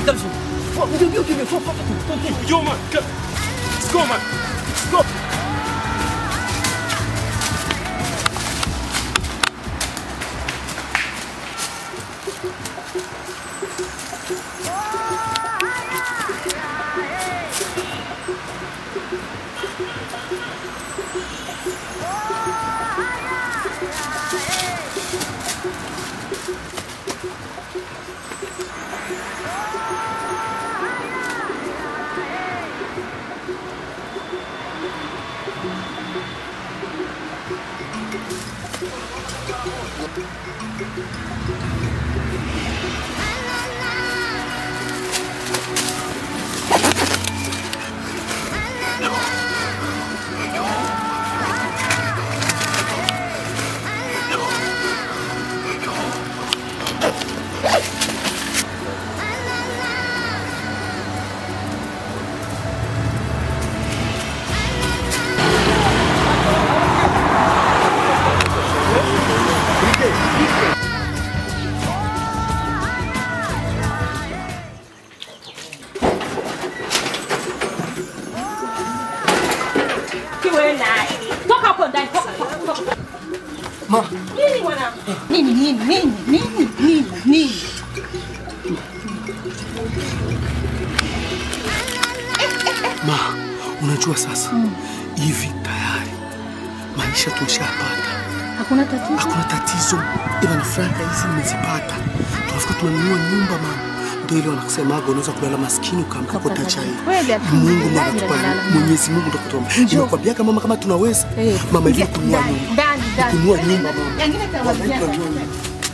Sikiliza vizuri. Fua, Ndio ndio ndio. Fua, fua, fua, fua. Yo man, go. Let's go man. Let's go. Kiwena. Toka hapo ndani. Toka, toka, toka. Ma, Nini mwanangu? Nini nini nini nini nini nini? ma, unajua sasa hivi tayari maisha tumeshapata, Hakuna tatizo. hakuna tatizo, ila na franka hizi nimezipata, tunafika tunanunua nyumba mama. Ndio ile wanakusemaga unaweza kulala maskini ukaamka kota chai. Kweli, Mungu ndo alhamdulillah, anatupa, nalala. Mwenyezi Mungu ndo kutupa. Nimekwambiaga mama kama tunaweza Eh, mama hivi ingia kununua ndani, nyumba, ndani, ndani. kununua nyumba mama. Yangine tawazia. Kununua nyumba.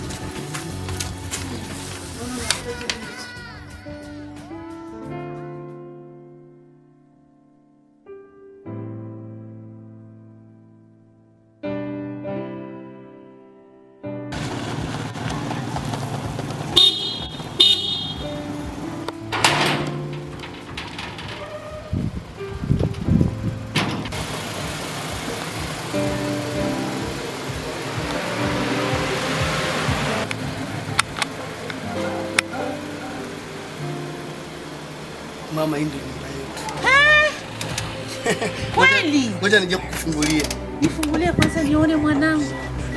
Mama, hii ndio nyumba yetu. Kweli? Ngoja nije kukufungulia. Nifungulie kwanza nione mwanangu.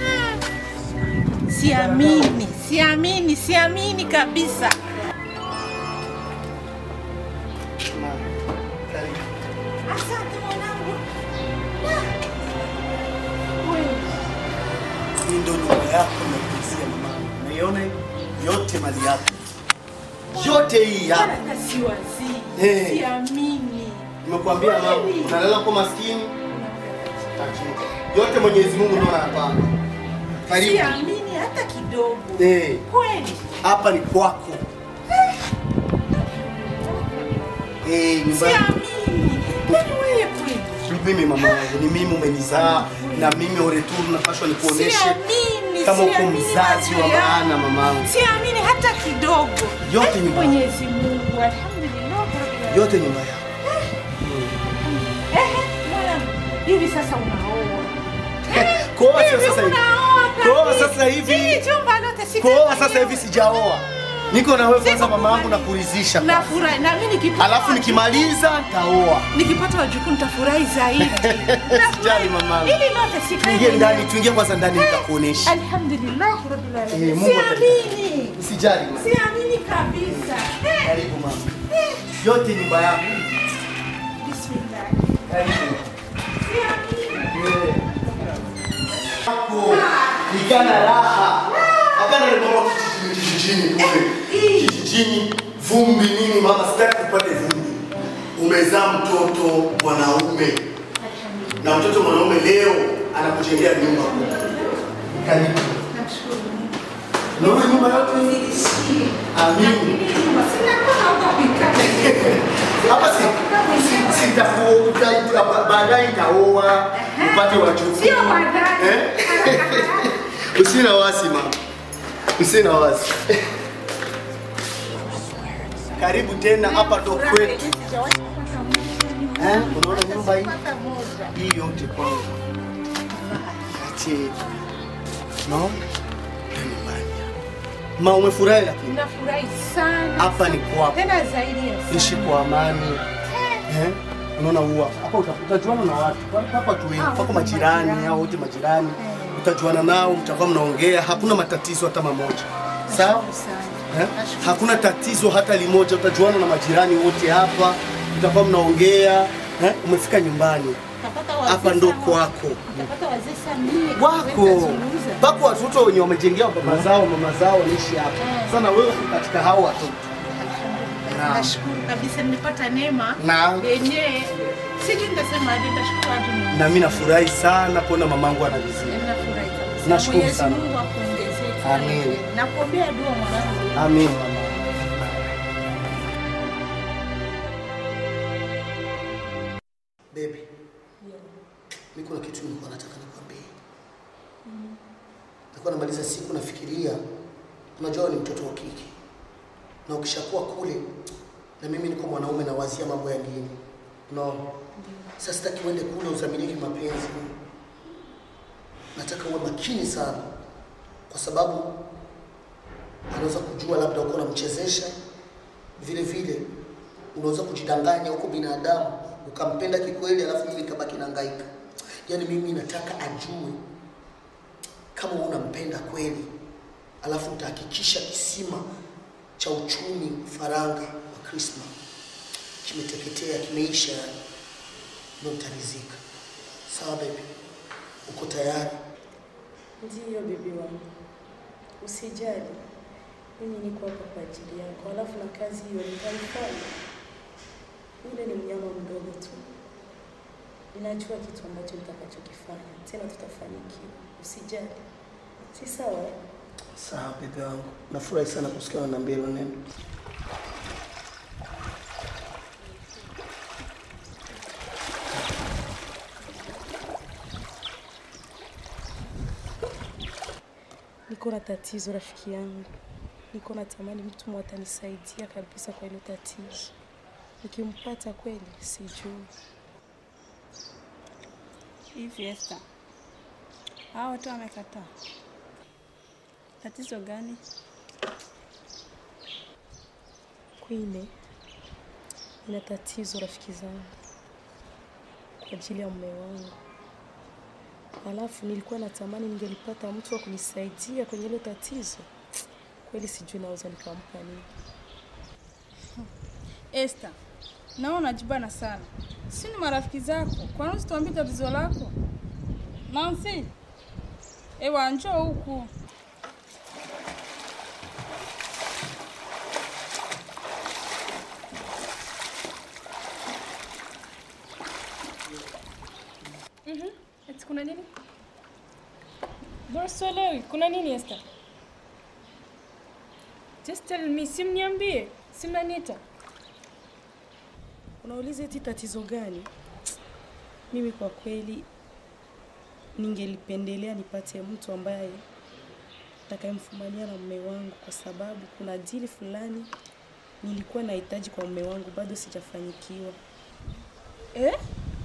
Siamini, siamini, siamini kabisa. Asante mwanangu. Hii ndio nyumba yako naikuuzia mama. Unaiona hii? yote mali yako. Yote hii hapa. Hata siwazii. Eh. Siamini. Nimekuambia mama, Kweli? unalala kwa maskini. Yote Mwenyezi Mungu ndio anapanga. Karibu. Siamini hata kidogo. Eh, Kweli? hapa ni kwako. Eh, nyumba Siamini. Kwani wewe kweli? mimi mama yangu, ni mimi umenizaa na mimi oreturu napashwa nikuoneshe Siamini, kama uko siamini mzazi wa macho yangu. maana mamangu. Siamini hata kidogo. Yote Eh, nyumba. Mwenyezi Mungu, alhamdulillah. rabbil alamin. Yote nyumba yako. Ehe, mwanangu, hivi sasa unaoa. Kuoa sio Hivi sasa hivi. unaoa Kuoa kabisa. sasa hivi. Hii chumba lote sita- Kuoa sasa hivi sijaoa. Niko na wewe kwanza Siko mama yangu kubali. na kuridhisha. kwanza. Nafurahi na mimi nikipata Alafu nikimaliza nitaoa. nikipata wajukuu nitafurahi zaidi. Sijali mamangu. Ili lote sikae Tuingie mwenyewe. ndani, tuingie kwanza ndani nitakuonesha. Alhamdulillah rabbil alamin. Eh, Mungu Siamini. Usijali mama. Siamini kabisa. Eh, Karibu mama. Yote nyumba yako. Bismillah. Karibu. Siamini. Yako nikana raha. Akana ni mama kijijini kijijini kule. Kijijini vumbi nini mama sitaki upate vumbi. Umezaa mtoto mwanaume. Na mtoto mwanaume leo anakujengea nyumba. Karibu. Namshukuru Mungu. Unaona nyumba yote hii? Amin. Hapa si si- sitaku uta- ba- baadaye nitaoa upate wajukuu. Sio baadaye. Eh? Usiwe na wasi mama. Usiwe na wasi. Karibu tena hapa ndo kwetu. Eh? Unaona nyumba hii? Hii yote kwangu. Ache. No? Ndio nyumbani. Ma umefurahi lakini Ninafurahi sana. hapa ni kwako. Tena zaidi ya sana. Ishi kwa amani. Eh? Unaona huwa hapa uta- utajuana na watu. Hapa tu wengi, Ah, pako wote majirani majirani. au wote majirani. Utajuana nao, mtakuwa mnaongea, hakuna matatizo hata mamoja. Sawa? Nashukuru sana. Eh? Nashukuru. Hakuna tatizo hata limoja, utajuana na majirani wote hapa, mtakuwa mnaongea. Eh? Umefika nyumbani. Utapata wazee Hapa ndo sana. kwako. Utapata wazee sana mie. wako Watazungumza. pako watoto wenye wamejengea baba zao mama zao wanaishi hapa Eh. sana wewe uko katika hao watoto Naam. Nashukuru kabisa nimepata neema Naam. yenyewe. Sijui nitasema aje, nitashukuru aje Mungu. na mimi nafurahi sana kuona mamangu anavizia Ninafurahi kabisa. Nashukuru Mwenyezi sana. Mungu akuongezee kila Amin. heri. Nakuombea dua mwanangu. amin mama Baby, mimi kuna kitu nilikuwa nataka nikwambie. Nilikuwa namaliza siku nafikiria, unajua wewe ni mtoto wa kike na ukishakuwa kule, na mimi niko mwanaume nawazia mambo ya dini, unaona. Sasa sitaki uende kule uzamiliki mapenzi, nataka uwe makini sana, kwa sababu anaweza kujua labda uko unamchezesha, vile vile unaweza kujidanganya huko binadamu ukampenda kikweli, alafu mimi nikabaki nahangaika. Yaani mimi nataka ajue kama wewe unampenda kweli, alafu utahakikisha kisima cha uchumi faranga wa Krisma kimeteketea, kimeisha, yani ndio nitaridhika. Sawa baby, uko tayari? Ndiyo bibi wangu, usijali, mimi niko hapa kwa ajili yako, alafu na kazi hiyo nitaifanya. Yule ni mnyama mdogo tu, ninajua kitu ambacho nitakachokifanya, tena tutafanikiwa. Usijali, si sawa? eh? Sawa bibi wangu, nafurahi sana kusikia unaniambia hilo neno. Niko na tatizo rafiki yangu, niko natamani mtu mmoja atanisaidia kabisa kwa hilo tatizo. Nikimpata kweli, sijui Hivi Esther, hao watu wamekataa. Tatizo gani? Kwine, nina tatizo rafiki zangu kwa ajili ya mume wangu, alafu nilikuwa natamani ningelipata mtu wa kunisaidia kwenye hilo tatizo. Kweli sijui naweza nikampa nini. Esther, naona unajibana sana. Si ni marafiki zako, kwa nini usituambie tatizo lako? Nancy, ewa njoo huku. Mhm. Eti kuna nini? Bora sielewi. Kuna nini Esther? Just tell me, simniambie. Simnaniita. Unauliza eti tatizo gani? Mimi kwa kweli ningelipendelea nipate mtu ambaye atakayemfumania na mume wangu, kwa sababu kuna dili fulani nilikuwa nahitaji kwa mume wangu, bado sijafanikiwa. Eh?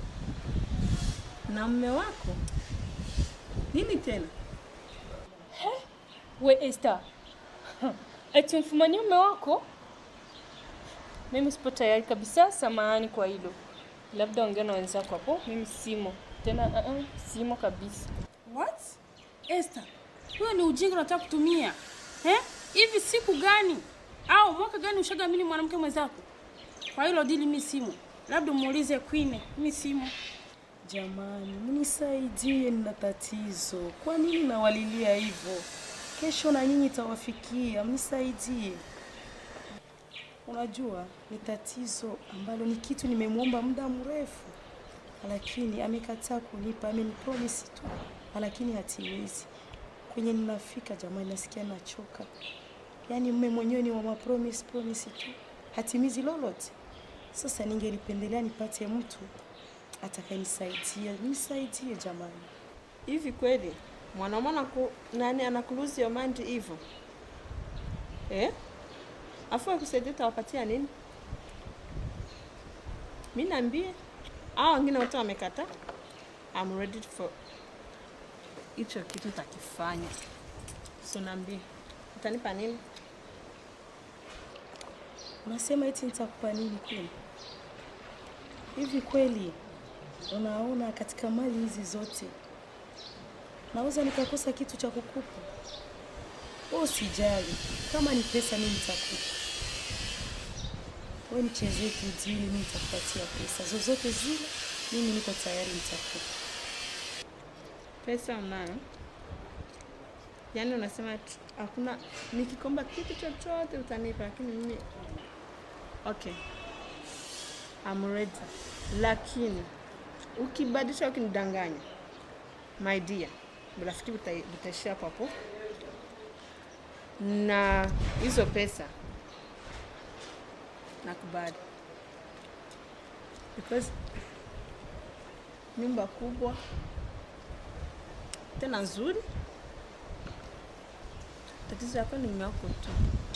Na mume wako? Nini tena? We Esther. Eti mfumanie mume wako? Mimi sipo tayari kabisa, samahani kwa hilo. Labda ongea na wenzako hapo, mimi simo. Tena uh -uh, simo kabisa. What? Esther, huyo ni ujinga unataka kutumia. Eh? Hivi siku gani au mwaka gani ushagamini mwanamke mwenzako? Kwa hilo dili mimi simo. Labda muulize Queen, mimi simo. Jamani, mnisaidie, nina tatizo. Kwa nini nawalilia hivyo? Kesho na nyinyi itawafikia, mnisaidie. Unajua, ni tatizo ambalo ni kitu nimemwomba muda mrefu, lakini amekataa kunipa. Amenipromise tu, lakini hatimizi. Kwenye ninafika jamani, nasikia nachoka. Yaani mume mwenyewe ni wa promise promise tu, hatimizi lolote. Sasa ningelipendelea nipate mtu atakayenisaidia, nisaidie jamani. Hivi kweli mwanaume anaku, nani anakuluzi your mind hivyo eh? Afu akusaidia utawapatia nini? Mi naambie hao wengine wote wamekataa. I'm ready for hicho kitu takifanya, so naambie Utanipa nini? Unasema eti nitakupa nini kweli? Hivi kweli unaona katika mali hizi zote naweza nikakosa kitu cha kukupa? Wewe usijali, kama ni pesa mimi nitakupa. Wewe nichezee tu dili, mimi nitakupatia pesa zozote zile, mimi niko tayari, nitakupa. Pesa unayo? Yaani unasema tu- hakuna, nikikomba kitu chochote utanipa, lakini mimi okay, I'm ready. Lakini ukibadilisha, ukinidanganya, my dear, rafiki uta- utaishia hapo hapo, na hizo pesa nakubali because nyumba kubwa tena nzuri. Tatizo yako ni mume wako tu.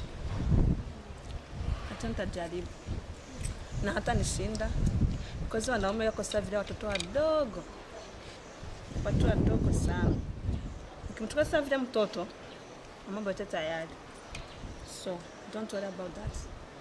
Hata nitajaribu na hata nishinda, because wanaume wako sasa vile watoto wadogo, watu wadogo sana. Ukimchukua sasa vile mtoto, mambo yote tayari, so don't worry about that.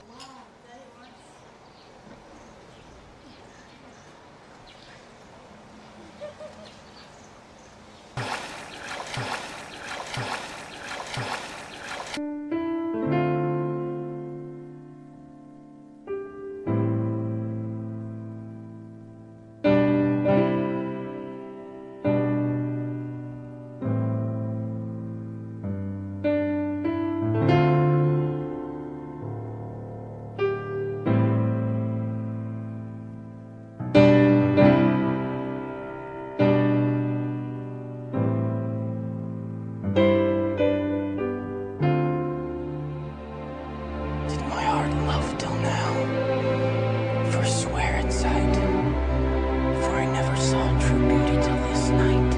Did my heart love till now? For swear at sight, for I never saw true beauty till this night.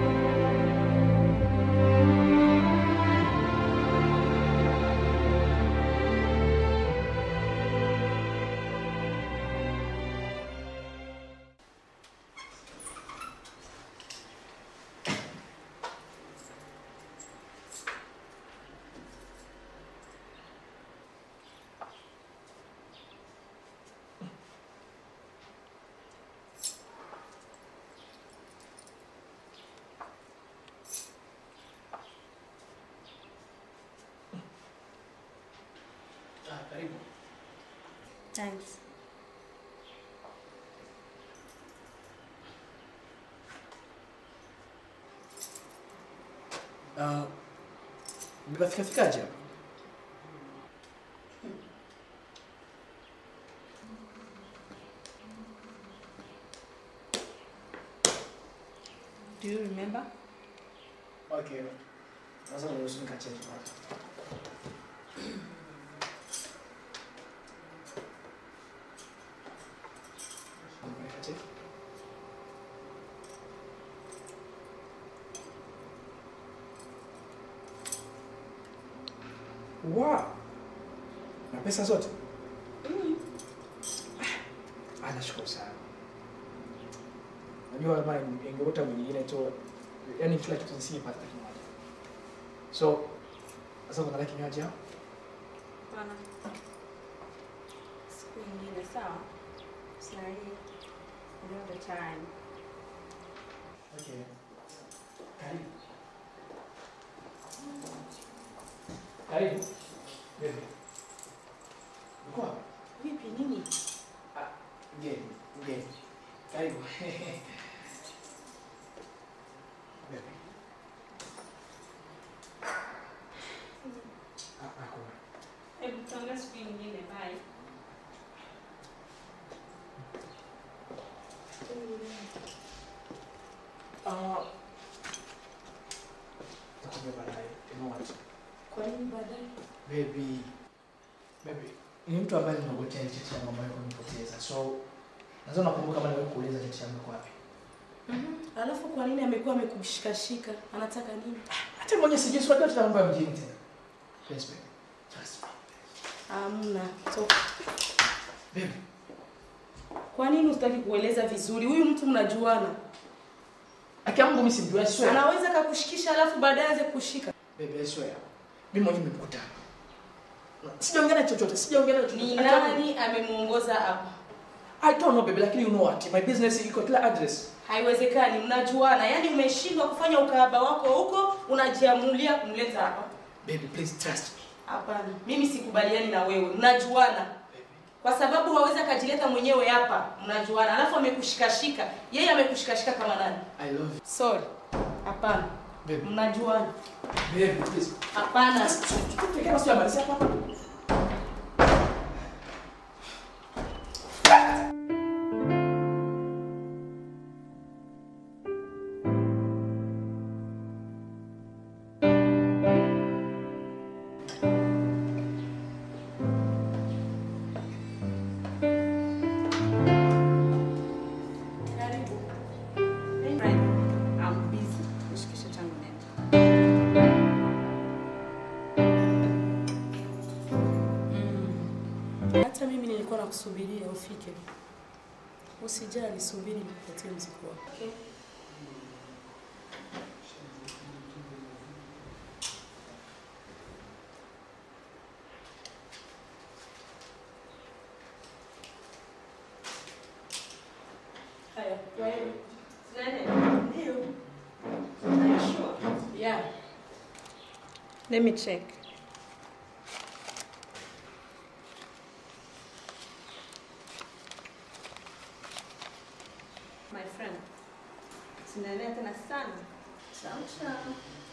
Ah, karibu. Thanks. Ah, mmefika fikaje hapa? Do you remember? Okay. Sasa niruhusu nikacheki kwanza. Nikacheki. Wow. Na pesa zote? Ah, nashukuru sana. Najua kama ingekuta mwingine tu, yani kila kitu nisingepata hata kimoja. So, sasa kuna kinywaji hapo? Hapana. Siku nyingine sawa? Sahi. Another time. Okay. Karibu. Karibu. Vipi? Uko wapi? Vipi nini? Ah, mgeni, mgeni. Karibu. Vipi? Ah, hakuna. Hebu tuongee siku nyingine, bye. Ah. Takuambia baadaye. You know what? Kwa nini baadaye? Baby. Baby. Ni mtu ambaye ninakuletea ile cheti yangu ambayo kunipoteza. So, nadhani nakumbuka kama niwe kuuliza cheti yangu iko wapi. Alafu kwa nini amekuwa amekushikashika? Anataka nini? Hata mwenye sijui swali yote mambo ya mjini tena. Please baby. Trust me. Hamna. Toka. Baby. Kwa nini usitaki kueleza vizuri? Huyu mtu mnajuana. Aki Mungu mimi simjui, I swear. Anaweza kakushikisha alafu baadaye aanze kushika. Baby, I swear. Mimi mwenyewe nimemkuta. Sijaongea naye chochote, sijaongea naye chochote. Ni Hata- nani amemuongoza hapa? I don't know baby, lakini you know what? My business iko kila address. Haiwezekani, mnajuana. Yaani umeshindwa kufanya ukahaba wako huko, unajiamulia kumleta hapa. Baby, please trust me. Hapana, mimi sikubaliani na wewe. Mnajuana. Kwa sababu hawezi akajileta mwenyewe hapa. Mnajuana. Alafu amekushikashika. Yeye amekushikashika kama nani? I love you. Sorry. Hapana. Baby. Mnajuana. Baby, please. Hapana. Tukiwa basi amalizia hapa. I'm busy. Nishikishe changu nenda. Hata mimi nilikuwa nakusubiria ufike. Usijali, subiri nikupatie mzigo wako. Okay. Haya, wewe. Tunaenda? Ndio. Are you sure? Yeah. Let me check. My friend. Sinaenea tena sana. Ciao ciao.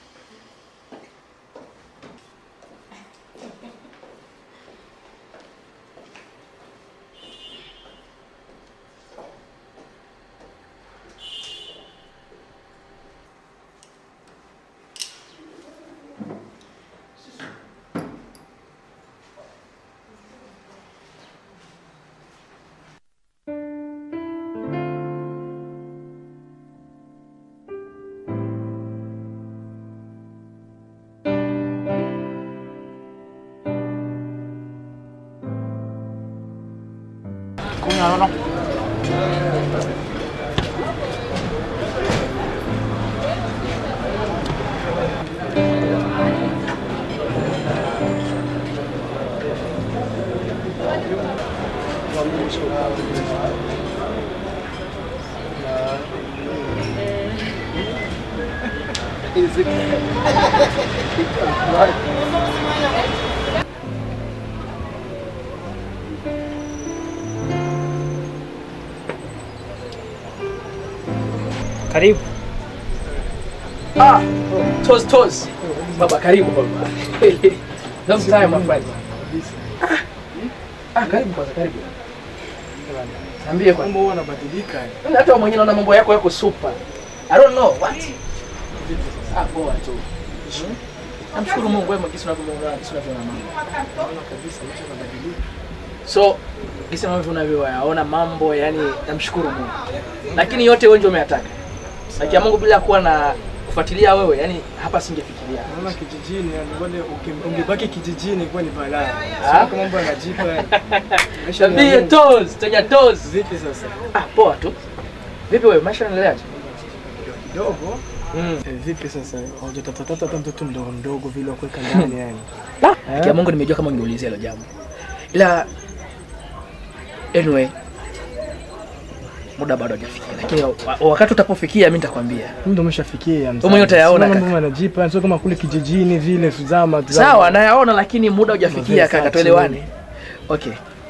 Karibu. Ah, toes toes. Baba karibu baba. Long time my friend. Ah, ah karibu kwanza karibu. Niambie kwa. Mambo huwa yanabadilika. Mimi hata wewe mwenyewe naona mambo yako yako super. I don't know what. Ah, poa tu. Namshukuru Mungu wewe jinsi unavyoona jinsi unavyoona mambo. Naona kabisa maisha yanabadilika. So jinsi ambavyo unavyoyaona mambo, yani namshukuru Mungu. Lakini yote wewe ndio umeyataka. Haki ya Mungu bila kuwa na kufuatilia wewe, yani hapa singefikiria. Naona kijijini yani wale uki- ungebaki kijijini kwa ni balaa. Ah. Sio kama mambo yanajipa. Maisha ni ya Tabia Mungu. toes, tenya toes. Vipi sasa? Ah, poa tu. Vipi wewe, maisha yanaendeleaje? Kidogo. Mm. Eh, vipi sasa? Hujatafuta hata mtoto mdogo mdogo vile wa kuweka ndani yani. Haki ya Mungu nimejua kama ungeulizia hilo jambo. Ila anyway muda bado hajafikia, lakini wa- wakati utapofikia mimi nitakwambia. Ndio umeshafikia mzee. Wewe mwenyewe utayaona Sio mambo kaka. yanajipa, sio kama kule kijijini vile tuzama tuzama. Sawa, nayaona lakini muda hujafikia Mavesa kaka, tu. tuelewane. Okay.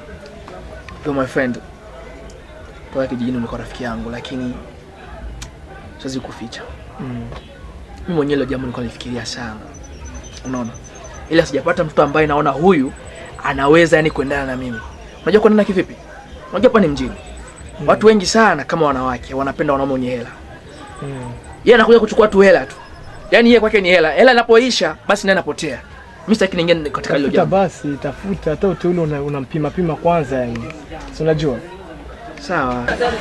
Yo my friend. Toka kijijini ulikuwa rafiki yangu lakini siwezi kuficha. Mm. Mimi mwenyewe hilo jambo nilikuwa nalifikiria sana. Unaona? Ila sijapata mtoto ambaye naona huyu anaweza yani kuendana na mimi. Unajua kuendana kivipi? Unajua hapa ni mjini. Watu wengi sana kama wanawake wanapenda wanaume wenye hela. Mm. Yeye anakuja kuchukua tu hela tu. Yaani yeye kwake ni hela. Hela inapoisha basi naye anapotea. Mimi sitaki niingie katika hilo Tafuta jambo. basi, tafuta hata uteule una- unampima pima kwanza yani. Si unajua? Sawa.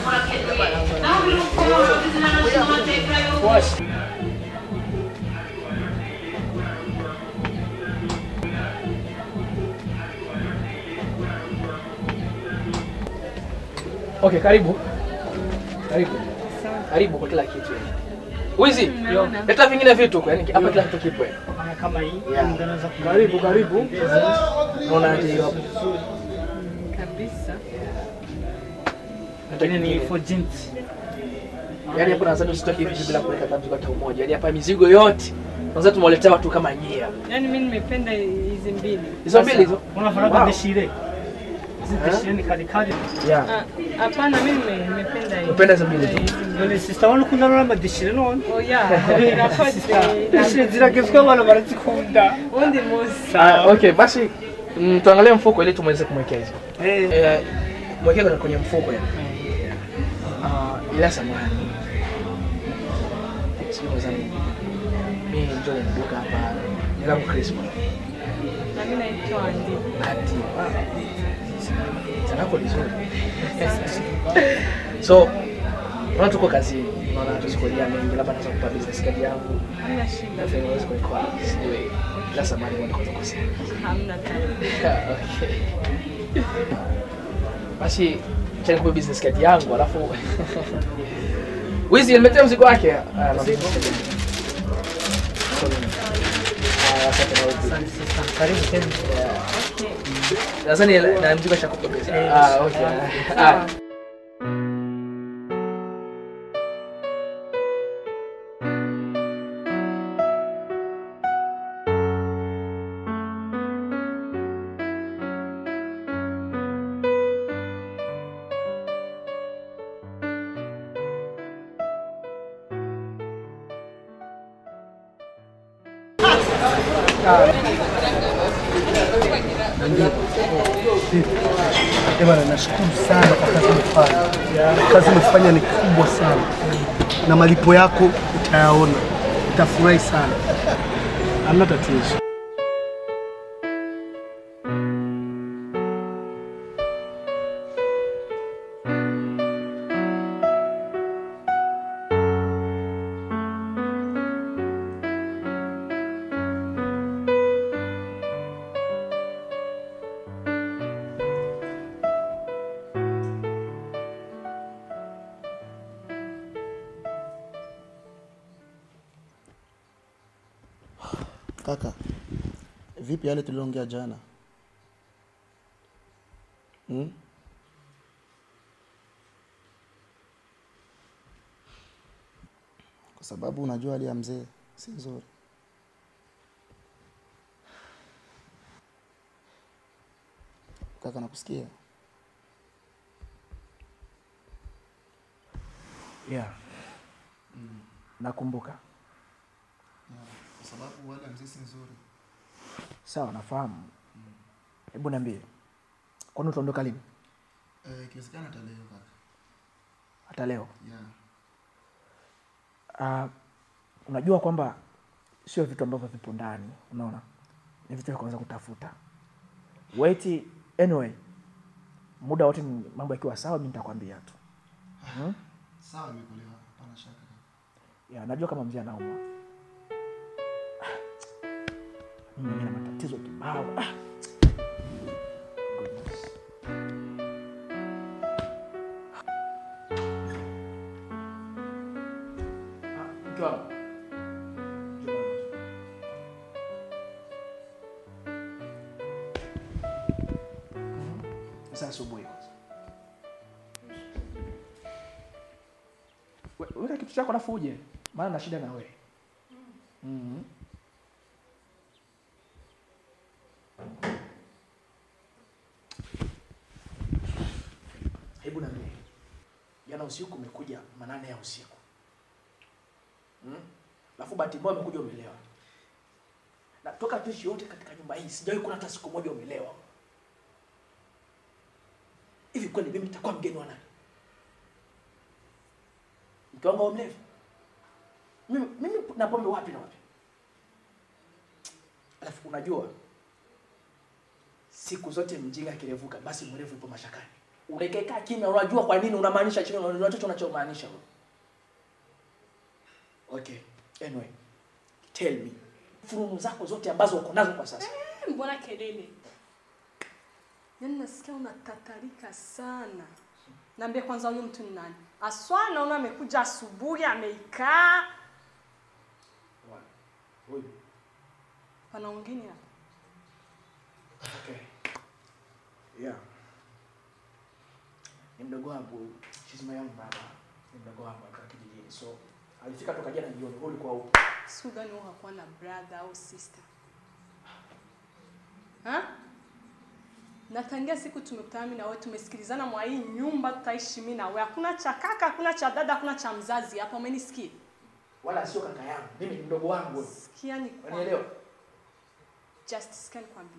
Okay, karibu. Karibu. Karibu kwa kila kitu. Wizi, leta vingine vitu kwa yani hapa kila kitu kipo. yani. kama hii Yeah. ndio naweza Karibu, karibu. Naona aje hiyo hapo. kabisa. Hata Lakini ni kingine. for jeans. Yaani hapo nadhani usitoke hivi bila kuweka hata mzigo hata umoja. Yaani hapa mizigo yote kwanza tumewaletea watu kama nyia. Yaani mimi nimependa hizi mbili. Hizo mbili hizo? Unafahamu Wow. deshire. Hizi Eh? deshire ni kali kali. Yeah. Ah, Hapana mimi nime- nimependa hii. Umependa hizo mbili tu? Ndio sister wangu kuna nora madeshire none. Oh yeah, irakoze. Deshire ziragezweho abantu barazikunda. Undi musi. Ah, okay, basi mm, tuangalie mfuko ili tumweze kumwekea hizo. Eh. Eh, mwekea kwenye- kwenye mfuko ya. Ah, ila samahani. Sio kwa sababu mimi ndio nimeduka hapa. Jina langu Christmas. Na mimi naitwa Andi. Ati. Jina lako lizuri. So, unaona tuko kazini. Unaona tusikulia mengi, labda naweza kupa business card yangu. Hamna shida. Na fanya uweze kuikoa. Sijui. Ila samahani mbona kwa kusema. Hamna tatizo. Okay. Basi acha nikupe business card yangu alafu Wizi nimetea mzigo wake. Ah, na mzigo. Ah, asante na Wizi. Karibu tena. Nadhani na mzigo shakupa pesa. Ah, okay. Ah. Bwana, nashukuru sana kwa kazi umefanya. Kazi umefanya ni kubwa sana, na malipo yako utayaona, utafurahi sana. Hamna tatizo. Kaka, vipi yale tuliongea jana? Hmm? Kwa sababu unajua hali ya mzee si nzuri. Kaka, nakusikia. Yeah. Nakumbuka. Kwa sababu hali ya mzee si nzuri. Sawa, nafahamu. Hebu niambie. Kwani utaondoka lini? Eh, ikiwezekana hata leo kaka. Hata leo? Yeah. Ah, unajua kwamba sio vitu ambavyo vipo ndani, unaona, ni vitu vya kuanza kutafuta. Wait, anyway, muda wote ni- mambo yakiwa sawa, mimi nitakwambia tu. Hmm? Sawa, nimekuelewa. Hapana shaka kaka. Ya, najua kama mzee anaumwa. Ah, Mimi mwenyewe na matatizo kibao. Ah. Goodness. Ah, mke wangu. Sasa asubuhi kwanza. We- Weka kitu chako alafu uje, maana na shida na wewe. Mhm. Hebu niambie, jana usiku umekuja manane ya usiku hmm? Alafu bahati mbaya umekuja umelewa, na toka tuishi yote katika nyumba hii sijawahi kuona hata siku moja umelewa. Hivi kweli mimi nitakuwa mgeni wa nani? Mke wangu wa mlevi? Mimi, mimi na pombe wapi na wapi? Alafu unajua siku zote mjinga akirevuka basi mwerevu yupo mashakani. Unaikaika kimya, unajua kwa nini unamaanisha chini, unajua chochote unachomaanisha wewe. Okay, anyway, tell me fununu zako zote ambazo uko nazo kwa sasa. Eh, Mbona kelele? Yaani nasikia unatatarika sana. Niambie kwanza huyu mtu ni nani? Aswa naona amekuja asubuhi ameikaa. Huyu Pana wengine hapa. Okay. Yeah. Ni mdogo wangu, she's my young brother. Ni mdogo wangu kutoka kijijini. So alifika toka jana jioni, wewe ulikuwa huko. Siku gani wewe hakuwa na brother au sister? Ha? Na tangia siku tumekutana mimi na wewe tumesikilizana mwa hii nyumba tutaishi mimi na wewe. Hakuna cha kaka, hakuna cha dada, hakuna cha mzazi hapa. Umenisikia? Wala sio kaka yangu. Mimi ni mdogo wangu. wewe. Sikia ni Unielewa? Just sikia nikwambie.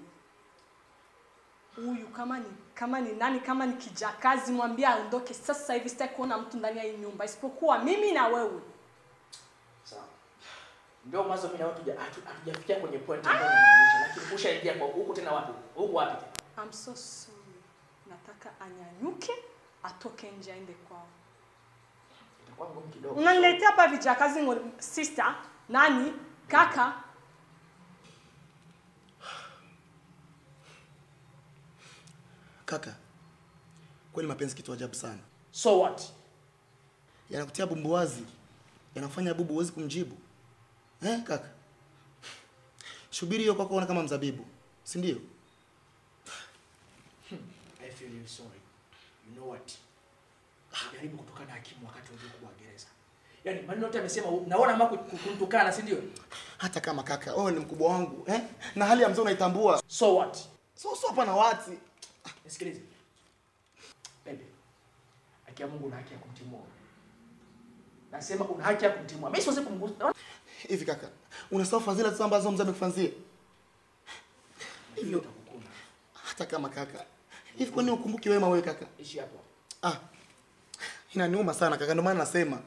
Huyu kama ni kama ni nani kama ni kijakazi mwambie aondoke sasa hivi sitaki kuona mtu ndani ya hii nyumba isipokuwa mimi na wewe. Sawa. Ndio mwanzo mimi na wewe hatuja- hatu- hatujafikia kwenye point ambayo inamaanisha, lakini ushaingia kwa huku tena wapi? Huku wapi tena? I'm so sorry. Nataka anyanyuke atoke nje aende kwao. Itakuwa ngumu kidogo. Unaniletea hapa vijakazi ngo- sister, nani, kaka. Kaka, kweli mapenzi kitu ajabu sana. So what? Yanakutia bumbuwazi, yanakufanya bubu huwezi kumjibu. Eh, kaka? Shubiri hiyo kwako ona kama mzabibu, si ndio? I feel you sorry. You know what? Jaribu kutukana hakimu wakati unajua kuwa gereza. Yaani maneno yote amesema naona ama kumtukana, si ndio? Hata kama kaka, wewe ni mkubwa wangu, eh? Na hali ya mzee unaitambua. So what? So so hapa na wati. Nisikilize. Baby. Haki ya Mungu una haki ya kumtimua. Nasema una haki ya kumtimua. Mimi siwezi kumgusa. Hivi kaka, unasahau fadhila tu ambazo mzee amekufanzia? Hivyo hata kama kaka. Hivi kwani ukumbuki wema wewe kaka? Ishi hapo. Ah. Inaniuma sana kaka, ndio maana nasema.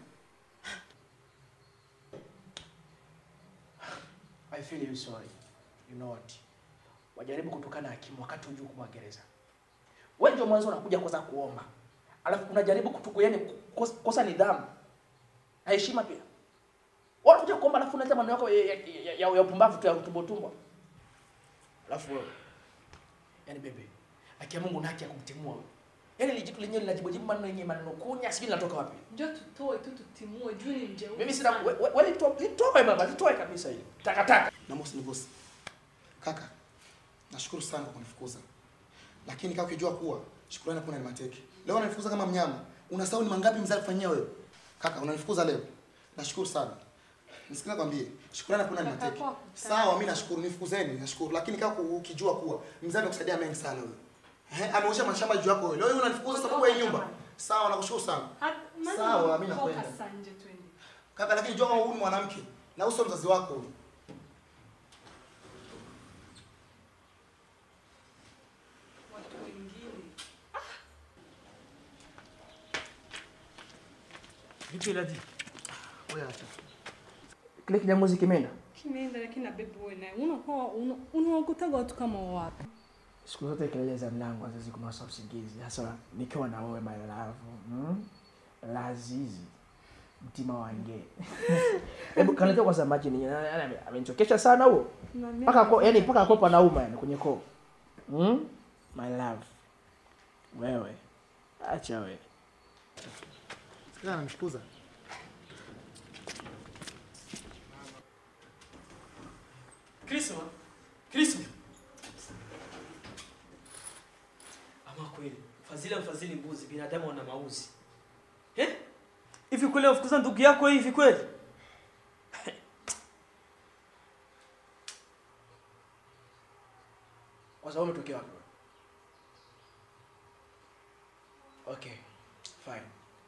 I feel you sorry. You know what? Wajaribu kutukana hakimu wakati unajua kuwa gereza. Wewe ndio mwanzo unakuja kwanza kuomba. Alafu unajaribu kutuku yani kosa, kosa nidhamu. Na heshima pia. Wewe unakuja kuomba alafu unaleta maneno yako ya, ya, ya, ya, ya upumbavu tu ya utumbo tumbo. Alafu wewe. Yaani bebe. Haki ya Mungu una haki ya kumtimua wewe. Yaani lijitu lenyewe linajibujibu maneno yenye maneno kunya sijui linatoka wapi. Njoo tutoe tu tutimue juu ni mjeuri. Mimi sina wewe litoe litoe baba litoe kabisa hili. Takataka. Na Mosi ni bosi. Kaka, nashukuru sana kwa kunifukuza. Lakini kaka ukijua kuwa shukrani kuna ni mateke. Leo unanifukuza kama mnyama. Unasahau ni mangapi mzee alifanyia wewe? Kaka, unanifukuza leo. Nashukuru sana. Nisikia kwambie, shukrani kuna ni mateke. Sawa, mimi nashukuru, nifukuzeni, nashukuru. Lakini kaka ukijua kuwa mzee amekusaidia mengi sana wewe. Eh, ameosha mashamba juu yako wewe. Leo wewe unanifukuza sababu ya hii nyumba. Sawa, nakushukuru sana. Sawa, mimi nakwenda. Toka nje twende. Kaka, lakini jua kama huyu ni mwanamke na uso mzazi wako huyu. Watu wengine. Vipi Ladi? Wewe acha. Kile kinyamuzi kimeenda? Kimeenda lakini na baby wewe naye unakuwa una- unaokutaga watu kama wapi? Siku zote kelele za mlango haziwezi kunasa usingizi, hasa nikiwa na wewe my love. Mm? Lazizi mtima wange. Hebu kaniletea kwanza maji ni yani amenichokesha sana huo. Paka ko yani paka kopa nauma yani kwenye koo. Mm? My love. Wewe. Acha wewe. Sikia ananifukuza. Krisma, Krisma. Ama kweli, fadhila mfadhili mbuzi, binadamu wana mauzi. Eh? Hivi kweli wafukuza ndugu yako hivi kweli? Kwa sababu umetokea wapi? Okay. Fine.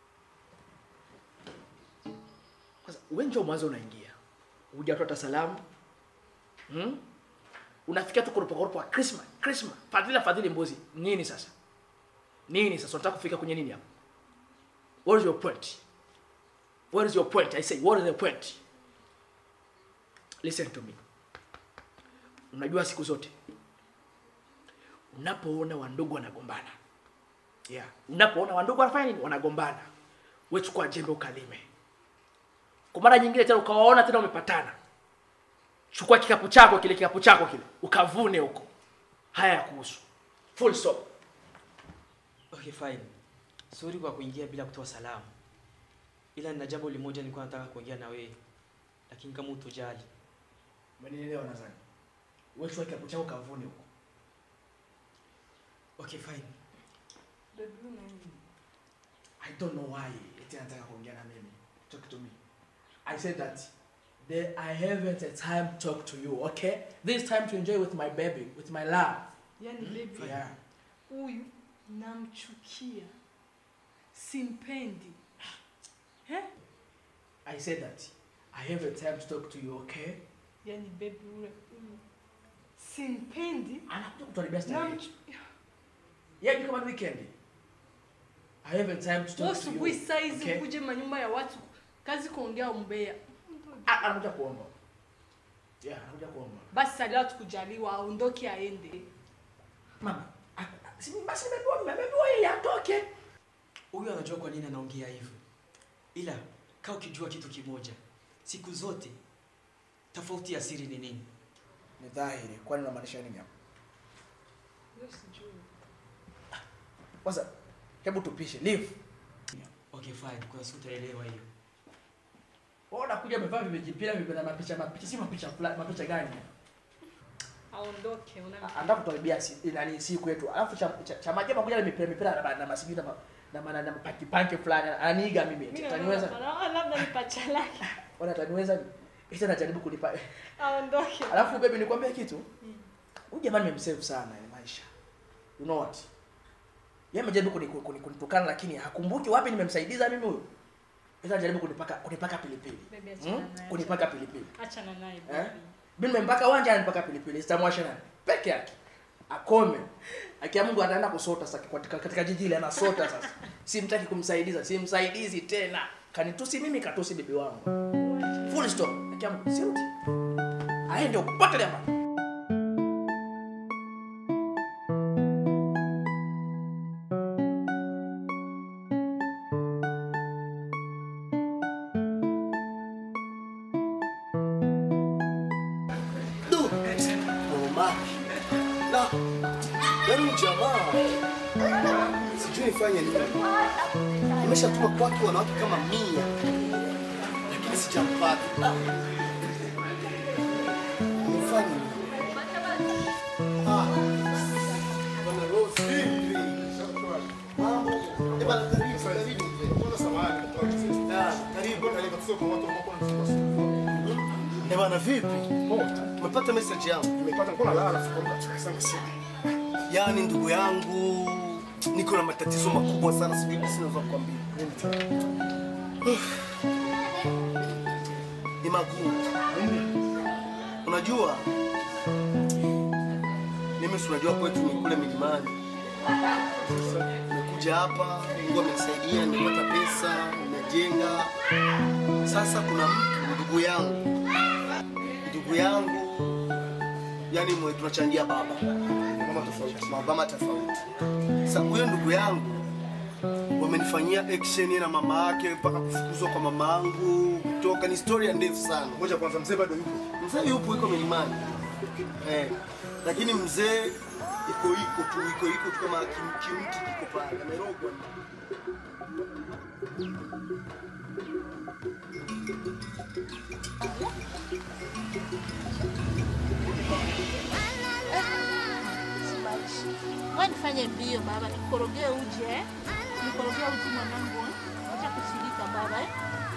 Sasa wewe njoo mwanzo unaingia. Hujatoa hata salamu. Hmm? Unafikia tu kurupa kurupa Christmas, Christmas. Fadhila fadhili mbuzi. Nini sasa? Nini sasa unataka kufika kwenye nini hapa? What is your point? What is your point? I say, what is the point? Listen to me. Unajua siku zote unapoona wandugu wanagombana yeah. unapoona wandugu wanafanya nini wanagombana wewe chukua jembe ukalime kwa mara nyingine tena ukawaona tena umepatana chukua kikapu chako kile kikapu chako kile ukavune huko haya ya kuhusu full stop Okay, fine. Sorry kwa kuingia bila kutoa salamu. Ila nina jambo limoja nilikuwa nataka kuongea na wewe. Lakini kama utojali. umenielewa nadhani wewe chukua kiapo chako kavune huko. Okay, fine. I don't know why eti anataka kuongea na mimi. Talk to me. I said that the, I haven't a time to talk to you, okay? This time to enjoy with my baby, with my love. Yaani baby, Yeah. huyu namchukia, simpendi. Eh? I said that I have a time to talk to you, okay? Yaani baby ule huyu simpendi. Anakuja kutuharibia starehe. Namchu- Yeah, ni kama ni weekend. I have a time to Wewe talk to you. asubuhi saa hizi okay? ukuje manyumba ya watu kazi kuongea umbea. Ah, anakuja kuomba. Yeah, anakuja kuomba. Basi salia tukujaliwa aondoke aende. Mama, ah, ah, si basi nimepewa nimepewa yeye atoke. Huyu anajua kwa nini anaongea hivyo, ila kaa ukijua kitu kimoja, siku zote tofauti ya siri ni nini? Ni dhahiri. Kwani unamaanisha nini hapo? Kwanza hebu tupishe. Leave. Okay, fine. Kuna siku utaelewa hiyo. Wewe unakuja umevaa vimejipira vime na mapicha mapicha si mapicha fulani mapicha gani? Aondoke una Anataka kutuharibia si, nani siku yetu. Alafu cha, cha, cha maajabu kuja na mipira mipira na na masigi na ma- na ma- na na panki panki fulani ananiiga mimi. Mimi Ataniweza? naona labda ni pacha lake. Wala ataniweza? Ita anajaribu kunipa. Aondoke. Alafu baby nikwambie kitu. Huyu jamani nimemsave sana ya maisha. You know what? Yeye amejaribu kuni- kuni- kunitukana lakini hakumbuki wapi nimemsaidiza mimi huyu. Ita anajaribu kunipaka kunipaka pilipili. Baby achana Hmm? naye. Kunipaka pilipili. Achana naye Eh? baby. Mimi nimempaka wanja anipaka pilipili, sitamwasha nani? Peke yake. Akome. Akia Mungu ataenda kusota sasa katika, katika jiji ile anasota sasa. Simtaki kumsaidiza, simsaidizi tena. Kanitusi mimi katusi bibi wangu. Full stop. Akia Mungu sirudi. Aende upate hapa. Du. Mama. Na. Yaani jamaa. Sijui nifanye nini. Nimeshatuma kwake wanawake kama mia. Lakini sijampata. Ah. Nifanye nini? Ah. Bwana Rose, vipi? Mambo. Eh, bana, karibu, karibu mzee. Ah, karibu, karibu. Eh, bana, vipi? Umepata message yangu? Nimepata, nilikuwa nalala Yaani ndugu yangu, niko na matatizo makubwa sana, sijui sina za kukwambia. Ni magumu. Unajua, mimi si unajua kwetu ni kule milimani. Nimekuja hapa, Mungu amenisaidia, nimepata pesa, nimejenga. Sasa kuna mtu ndugu yangu, ndugu yangu, yani mwe tunachangia baba mama tofauti, mabama tofauti. Sasa huyo ndugu yangu wamenifanyia action na mama yake mpaka kufukuzwa kwa mama yangu kutoka, ni story ndefu sana. Ngoja kwanza, mzee bado yupo? Mzee yupo, yuko milimani eh, lakini mzee iko iko tu iko iko tu kama kim- kimti kiko pale, amerogwa. Wewe nifanye mbio baba, nikorogee uji eh? Nikorogee uji mwanangu. eh? Acha kushirika baba eh?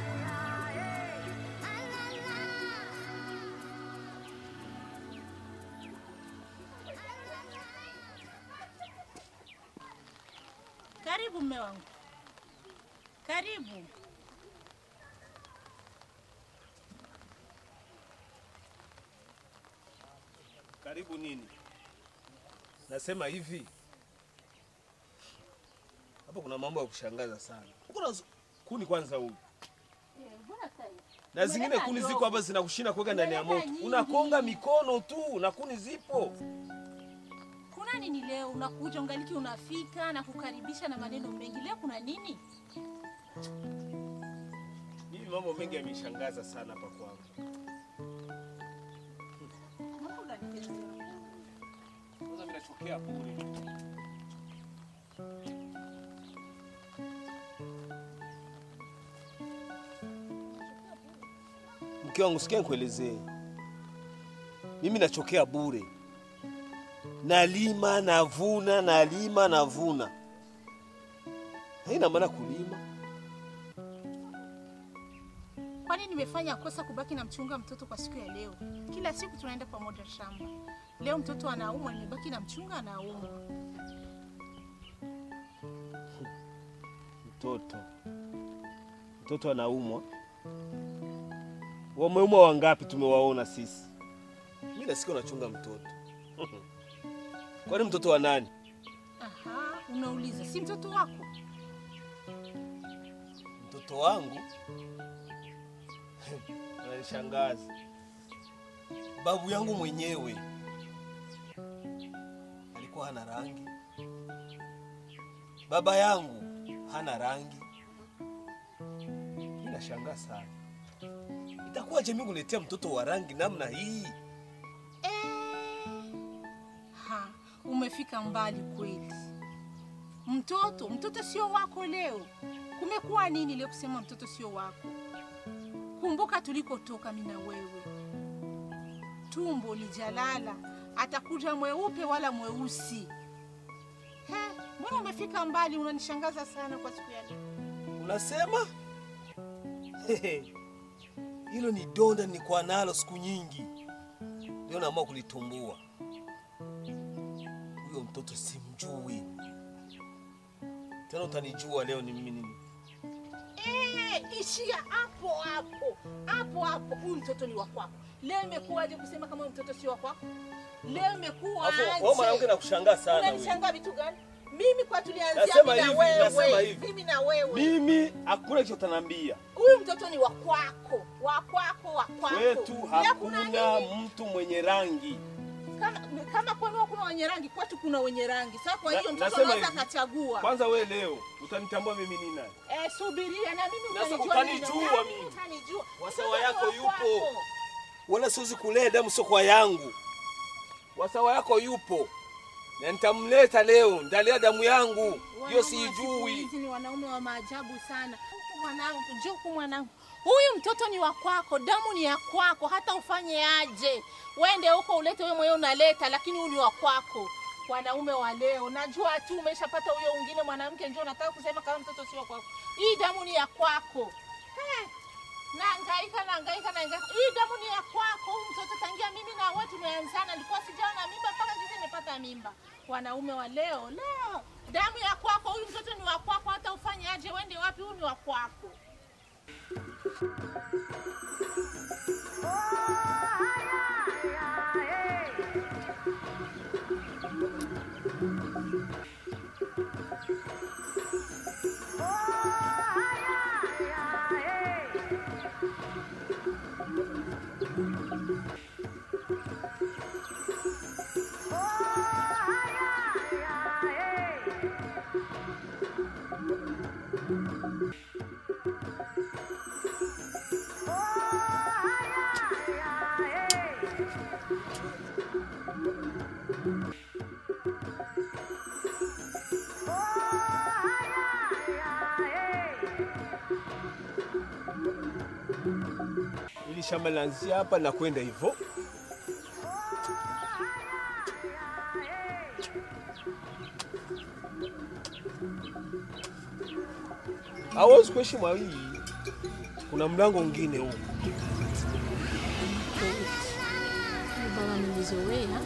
Karibu mme wangu. Karibu. Karibu nini? Nasema hivi, hapo kuna mambo ya kushangaza sana. Kuna z- kuni kwanza huyu na zingine kuni ziko hapa zinakushinda kuweka ndani ya moto, unakonga mikono tu na kuni zipo. Kuna nini leo? Unakuja ungaliki unafika na kukaribisha na maneno mengi. Leo kuna nini? Hivi mambo mengi yameshangaza sana hapa kwangu. Kwanza mimi nachokea bure. Mke wangu sikia nikuelezee. mimi nachokea bure, nalima navuna, nalima navuna. Haina maana kulima. Kwani nimefanya kosa kubaki na mchunga mtoto kwa siku ya leo? Kila siku tunaenda pamoja shamba. Leo mtoto anaumwa, nimebaki na mchunga anaumwa. Mtoto mtoto anaumwa, wameumwa wangapi? Tumewaona sisi. Mimi nasikia unachunga mtoto kwani mtoto wa nani? Aha, unauliza si mtoto wako? Mtoto wangu ananishangaza. Babu yangu mwenyewe alikuwa hana rangi, baba yangu hana rangi. Mimi nashangaa sana, itakuwaje mimi kuletea mtoto wa rangi namna hii? Ha, umefika mbali kweli. Mtoto, mtoto sio wako leo. Kumekuwa nini leo kusema mtoto sio wako? Kumbuka tulikotoka mimi na wewe. Tumbo ni jalala, atakuja mweupe wala mweusi. He, mbona umefika mbali? Unanishangaza sana kwa siku ya leo. Unasema hilo ni donda nilikuwa nalo siku nyingi, leo naamua kulitumbua. Huyo mtoto simjui tena, utanijua leo ni mimi nini. Eh, ishia hapo hapo hapo hapo. Huyu mtoto ni wa kwako. Leo imekuwaje kusema kama huyu mtoto si wa kwako? Leo imekuwa Alafu, wewe mwanamke nakushangaa sana wewe. Unanishangaa vitu gani? Mimi kwa tulianzia Nasema mimi na hivi, nasema wewe. hivi. Mimi na wewe. Mimi hakuna kitu utanambia. Huyu mtoto ni wa kwako, wa kwako, wa kwako. Kwetu Leo kuna hakuna nini? mtu mwenye rangi. Kama, kama kwenu hakuna wenye rangi, kwetu kuna wenye rangi. Sasa kwa Na- hiyo mtoto nasema anaweza hivi, akachagua. Kwanza we leo utanitambua mimi ni nani? Eh, subiria na mimi Sasa utanijua utanijua mimi. Na mimi. utanijua. Wasawa Mtoto yako wa yupo. kwako. Wala siwezi kulea damu sio kwa yangu. Wasawa yako yupo na nitamleta leo, nitalea damu yangu hiyo Wanaume wa siku siijui. hizi ni wanaume wa maajabu sana. Huku mwanangu, njoo huku mwanangu. Huyu mtoto ni wa kwako, damu ni ya kwako, hata ufanye aje. Wende huko ulete wewe mwenyewe unaleta, lakini huyu ni wa kwako. Wanaume wa leo, najua tu umeshapata huyo mwingine mwanamke, njoo nataka kusema kama mtoto sio kwako. Hii damu ni ya kwako. Eh, Naangaika, naangaika, naangaika. Hii damu ni ya kwako. Huyu mtoto tangia mimi na wewe tumeanzana, alikuwa sijawa na mimba mpaka sasa nimepata mimba. Wanaume wa leo, leo damu ya kwako. Huyu mtoto ni wa kwako, hata ufanye aje, wende wapi, huyu ni wa kwako. Ili shamba linaanzia hapa na kwenda hivyo. Hawezi kuishi mawili, kuna mlango mwingine huko. Huyu baba amenizoea,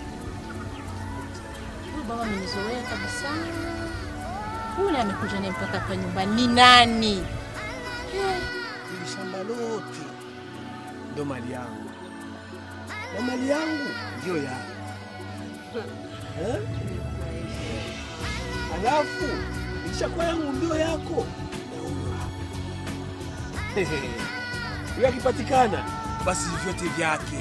huyu baba amenizoea kabisa. Huyu naye amekuja naye mpaka hapa nyumbani, ni nani? Eh, Ili shamba lote ndio mali yangu na mali yangu ndio yako eh? Alafu ikishakuwa yangu ndio yako na huyo hapa huyo akipatikana basi vyote vyake.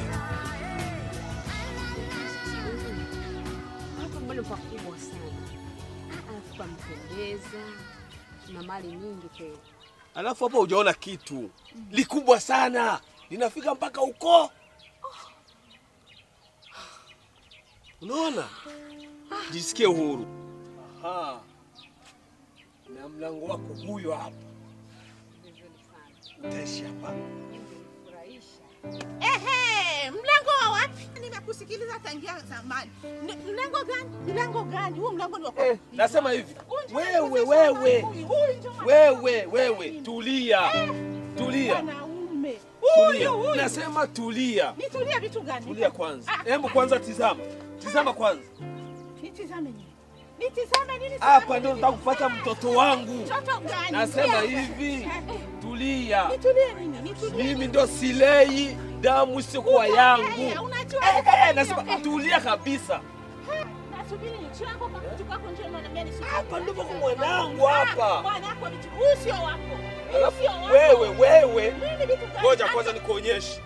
Hapo mbona pakubwa sana, alafu pampendeza, na mali nyingi tena. Alafu hapa hujaona kitu likubwa sana linafika mpaka huko, unaona? Jisikie uhuru. Aha. Na mlango wako huyo hapa, utaishi hapa. Ehe, mlango wa wapi? nimekusikiliza tangia zamani. Ni- Mlango gani? Mlango gani? Huu mlango ni wa Eh, nasema hivi wewe wewe wewe wewe tulia tulia Wanaume. tulia Huyu huyu. nasema tulia Nitulie vitu gani? tulia kwanza hebu kwanza tizama tizama kwanza Nitizame nini? Nitizame nini? hapa ndio nataka kupata mtoto wangu Mtoto gani? nasema Nitulie. hivi tulia Nitulie nini? Nitulie. mimi ndo silei damu isiyokuwa yangu Unajua Eh, nini? eh, nasema tulia kabisa Nasubiri ni chako kwa kitu kako njoo unaniambia nisubiri. Hapa ndipo kwa mwanangu hapa. Mwanako vitu. Huyu sio wako. Huyu Alafu sio wako. wewe wewe Nini vitu gani? ngoja kwanza nikuonyeshe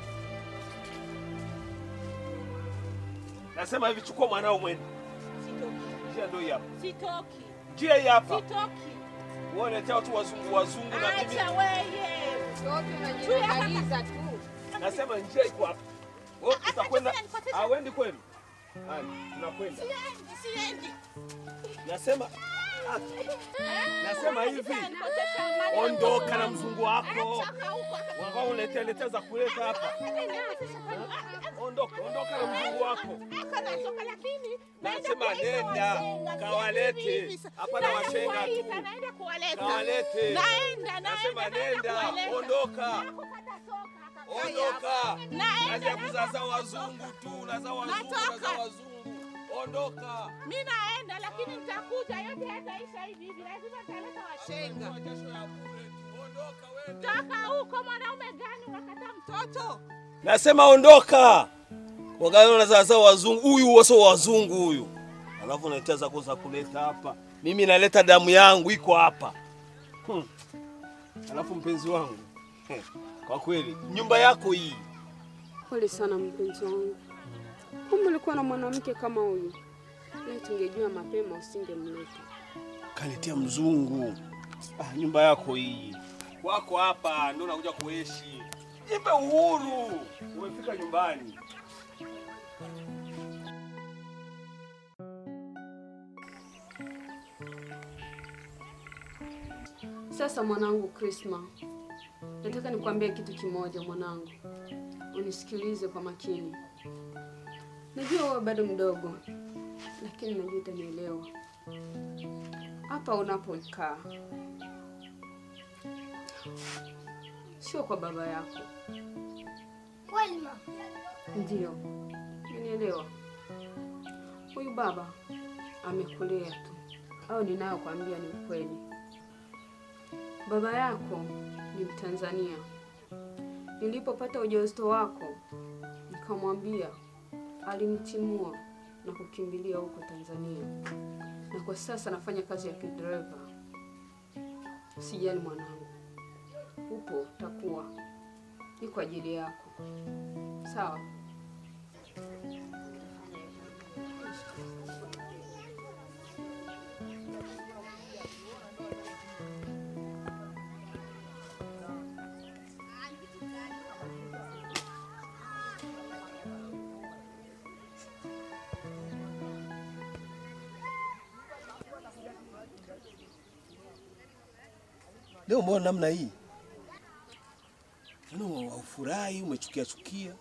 nasema hivi chukua mwanao mwende njia ndio hii hapa Sitoki. njia hii hapa Sitoki. uonetea watu wazungu wazungu na mimi Acha wewe. unajiangaliza tu. nasema njia iko hapa Wewe utakwenda awendi kwenu haya tunakwenda Siendi, siendi. nasema nasema hivi ondoka na mzungu wako wakao uletea letea za kuleta hapa ondoka ondoka na mzungu wako nasema nenda kawalete hapana washenga tu kawalete nasema nenda ondoka ondoka kazi ya kuzaza wazungu tu naza wazungu naza wazungu ondoka Mi naenda lakini nitakuja, yote yataisha hivi hivi, lazima nitaleta washenga. Toka huko, mwanaume gani unakataa mtoto? nasema ondoka wagani nazaza wazungu huyu waso wazungu huyu alafu naletea zako za kuleta hapa mimi naleta damu yangu iko hapa hmm. alafu mpenzi wangu heh, kwa kweli nyumba yako hii Pole sana mpenzi wangu, kumbe ulikuwa na mwanamke kama huyu. Leo tungejua mapema usingemleta. kaletea mzungu ah, nyumba yako hii wako hapa ndio nakuja kuishi jipe uhuru umefika nyumbani Sasa mwanangu Krisma, nataka nikwambie kitu kimoja mwanangu, unisikilize kwa makini. Najua wewe bado mdogo, lakini najua utanielewa. Hapa unapokaa sio kwa baba yako, Kweli mama. ndio unielewa. Huyu baba amekulea tu, au ninayokwambia ni ukweli. Baba yako ni Mtanzania. Nilipopata ujauzito wako, nikamwambia, alinitimua na kukimbilia huko Tanzania, na kwa sasa nafanya kazi ya kidereva. Usijali mwanangu, upo utakuwa, ni kwa ajili yako, sawa? leo mbona namna hii Yaani haufurahi umechukia chukia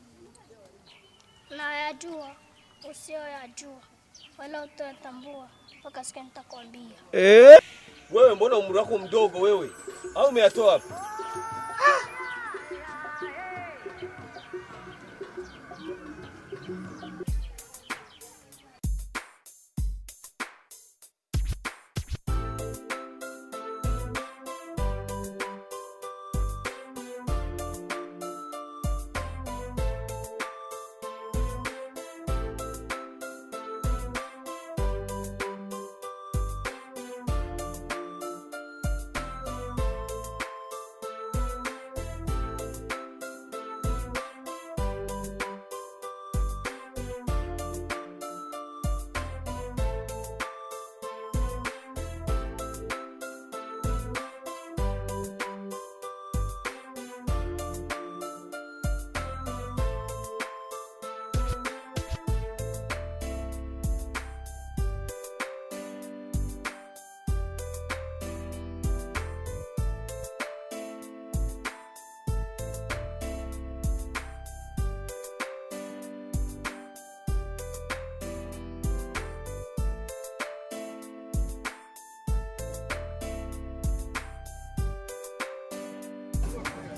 Nayajua usiyoyajua wala utoyatambua mpaka siku nitakwambia. eh? wewe mbona umri wako mdogo wewe au umeyatoa wapi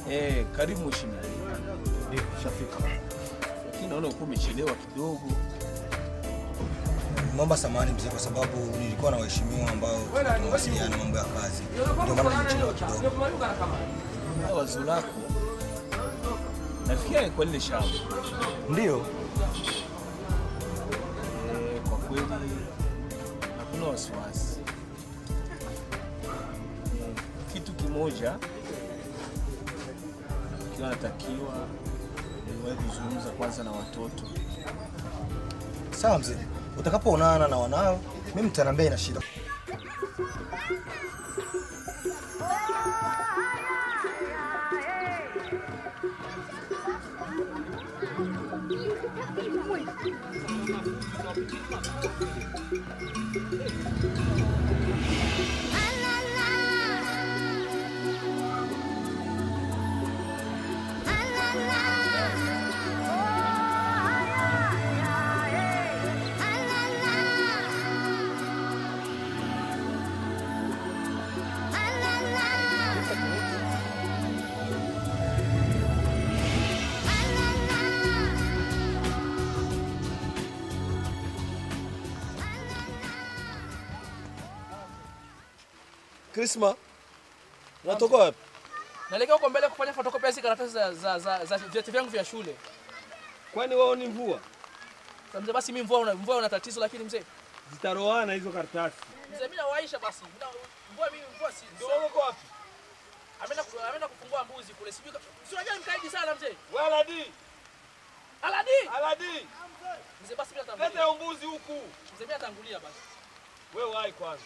Eh, karibu mheshimiwa. Ndio, shafika. Lakini naona uko umechelewa kidogo. Naomba samahani mzee, kwa sababu nilikuwa na waheshimiwa ambao tunawasiliana mambo ya kazi, ndio maana nilichelewa kidogo. Na wazo lako nafikiria ni kwa lile shamba. Ndio. Eh, kwa kweli hakuna wasiwasi. Eh, Kitu kimoja kiwa natakiwa niwahi kuzungumza kwanza na watoto. Sawa mzee, utakapoonana na wanao, mimi mtaniambia ina shida. Krisma, unatoka wapi? Naelekea huko mbele kufanya photocopy ya hizi karatasi za za za, za vyeti vyangu vya shule. Kwani wao ni mvua? Sasa mzee, basi mimi mvua una mvua una tatizo lakini mzee. Zitaroana hizo karatasi. Mzee mimi nawaisha basi. Mimi na- mvua mimi mvua si. Ndio wewe uko wapi? Ameenda ku- ameenda kufungua mbuzi kule. Sijui kama- si unajua mkaidi sana mzee. Wewe Aladi. Aladi. Aladi. Mzee basi mimi natangulia. Leta hiyo mbuzi huku. Mzee mimi natangulia basi. Wewe wahi kwanza.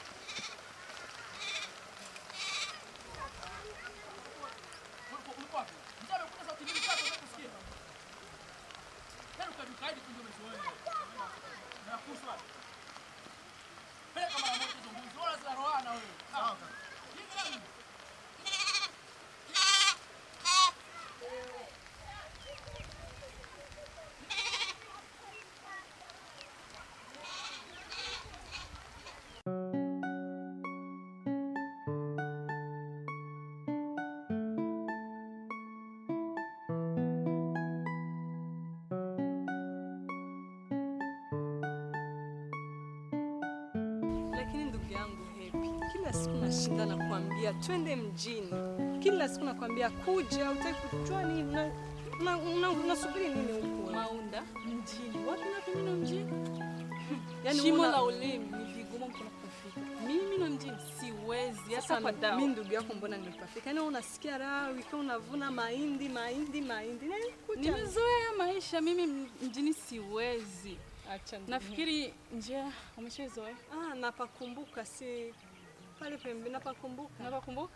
Lakini ndugu yangu Happy, kila siku nashinda na kuambia twende mjini, kila siku nakwambia kuja, utaki kujua nini, una- una- una- unasubiri nini huko? Maunda mjini. Wapi na mimi na mjini? Yaani Shimo una- la ulimi ni vigumu mkono kufika. Mimi na mjini siwezi hata Sasa kwa dawa. mi ndugu yako mbona nimepafika? Yaani wewe unasikia raha ukiwa unavuna mahindi mahindi mahindi. Yaani kuja- Nimezoea maisha mimi m- mjini siwezi. Acha ndugu. Nafikiri njia umeshazoea. Ah, napakumbuka si pale pembe napakumbuka. Napakumbuka?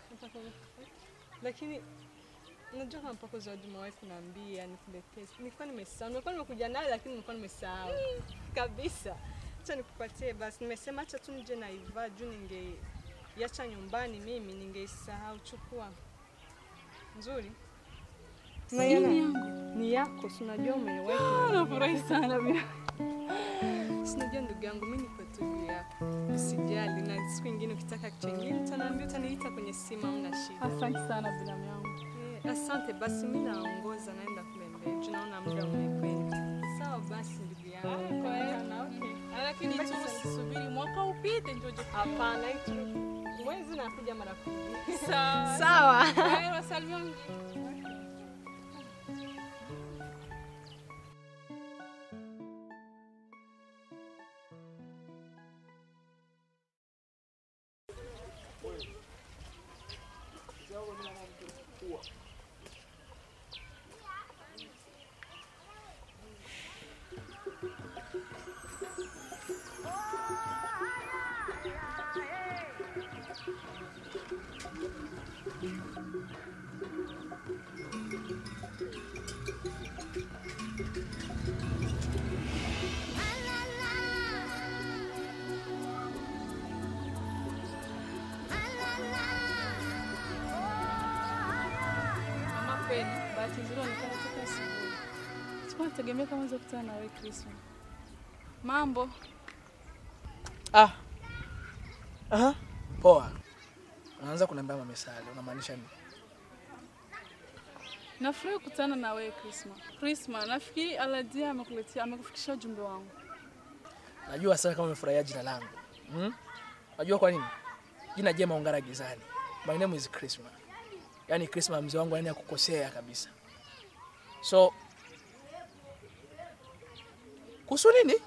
Lakini unajua kama mpaka zawadi umewahi kuniambia nikuletee. Nilikuwa nimesahau. Nilikuwa nimekuja naye lakini nilikuwa nimesahau. Kabisa. Acha nikupatie basi. Nimesema acha tu nije na Iva juu ningeiacha nyumbani mimi ningeisahau. Chukua. Nzuri. Si ni yangu? Ni yako, si unajua umewahi. Ah, kuniambia. nafurahi sana bila. Si unajua ndugu yangu mimi niko tu juu yako. Usijali na siku nyingine ukitaka kitu kingine utaniambia utaniita kwenye simu hamna shida. Asante sana binamu yangu. Eh, Asante basi, mimi naongoza naenda kule mbele. Tunaona muda umekwenda. Sawa basi ndugu yangu. Kwa hiyo na okay. Lakini tu usisubiri mwaka upite ndio uje. Hapana, hicho mwezi nakuja mara kumi. Sawa. Sawa. Kwa hiyo wasalimia mjini. Mama kweli, bahati nzuri onekana toka asubuhi. Sikuwa nategemea kama naweza kukutana na wewe Krisma. Mambo. Ah. Aha. Poa. Unaanza kuniambia mamesali, unamaanisha nini? Nafurahi kukutana na wewe Krisma. Krisma, nafikiri Aladia amekuletea amekufikishia ujumbe wangu. Najua sana kama umefurahia jina langu. Hmm? Najua kwa nini? Jina jema ungara gizani. My name is Krisma. Yaani Krisma mzee wangu yani akukosea kabisa. So kuhusu nini?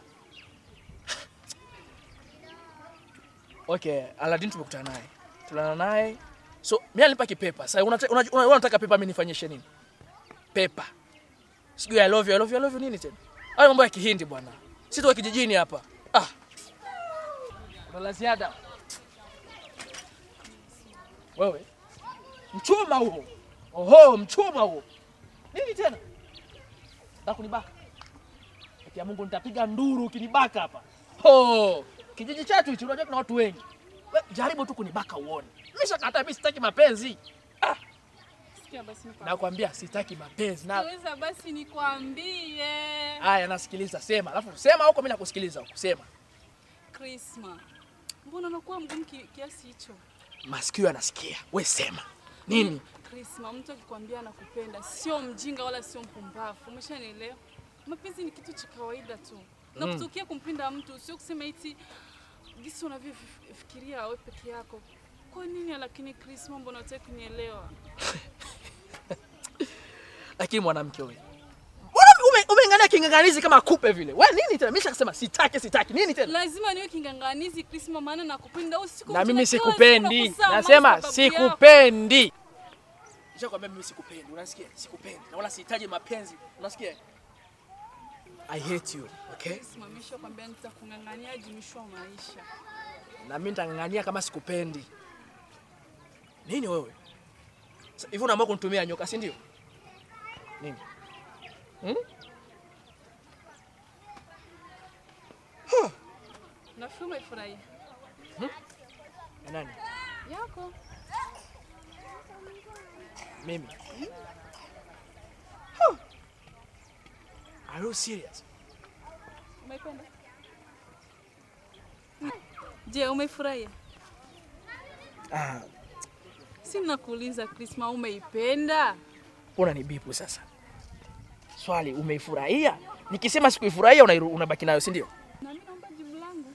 Okay, Aladdin tumekutana naye. Tulana naye. So mimi alinipa kipepa. Sasa unataka una, una, unataka pepa mimi nifanyishe nini? Pepa. Sijui I love you, I love you, I love you nini tena? Hayo mambo ya Kihindi bwana. Sisi tuko kijijini hapa. Ah. Una la ziada. Wewe. Mchuma huo. Oho, mchuma huo. Nini tena? Nataka kunibaka. Eti ya Mungu nitapiga nduru ukinibaka hapa. Ho! Kijiji chetu hichi unajua kuna watu wengi. We, jaribu tu kunibaka uone. Mimi shakata mimi sitaki mapenzi. Sikia basi nikwambie. Nakwambia sitaki mapenzi na Sikiliza basi nikwambie. Haya, nasikiliza, sema. Alafu sema huko, mimi nakusikiliza huko. Sema. Krisma. Mbona unakuwa mgumu ki- kiasi hicho? Masikio yanasikia. We sema. Nini? Krisma, mtu akikwambia anakupenda sio mjinga wala sio mpumbavu. Umeshanielewa? Mapenzi ni kitu cha kawaida tu. Na Mm. kutokea kumpenda mtu sio kusema eti gisi unavyofikiria wewe peke yako. Kwa nini lakini Krisma, mbona unataka kunielewa? Lakini mwanamke wewe. Mbona ume- umeingania kinganganizi kama kupe vile? We nini tena? Mimi shakasema sitaki, sitaki. Nini tena? Lazima niwe kinganganizi Krisma, maana nakupenda. Usiku Na mimi mchana, kila sikupendi. siku nakusaa Nasema maana sababu yako. sikupendi. Nishakwambia mimi sikupendi. Unasikia? Sikupendi. Na wala sihitaji mapenzi. Unasikia? I hate you, okay? Simamisha kwambia nitakung'ang'ania hadi mwisho wa maisha. Na mimi nitang'ang'ania kama sikupendi. Nini wewe? Sa- Hivi unaamua kunitumia nyoka, si ndio? Nini? Hmm? Nafikiri umeifurahia. Ya nani? Yako. Mimi. Huh. Are you serious? Umeipenda? Je, umeifurahia? Ah, Si nakuuliza Krisma, umeipenda? mbona ni bipu sasa? Swali, umeifurahia? Nikisema sikuifurahia unairu- unabaki nayo, si ndio? Na mimi naomba jibu langu.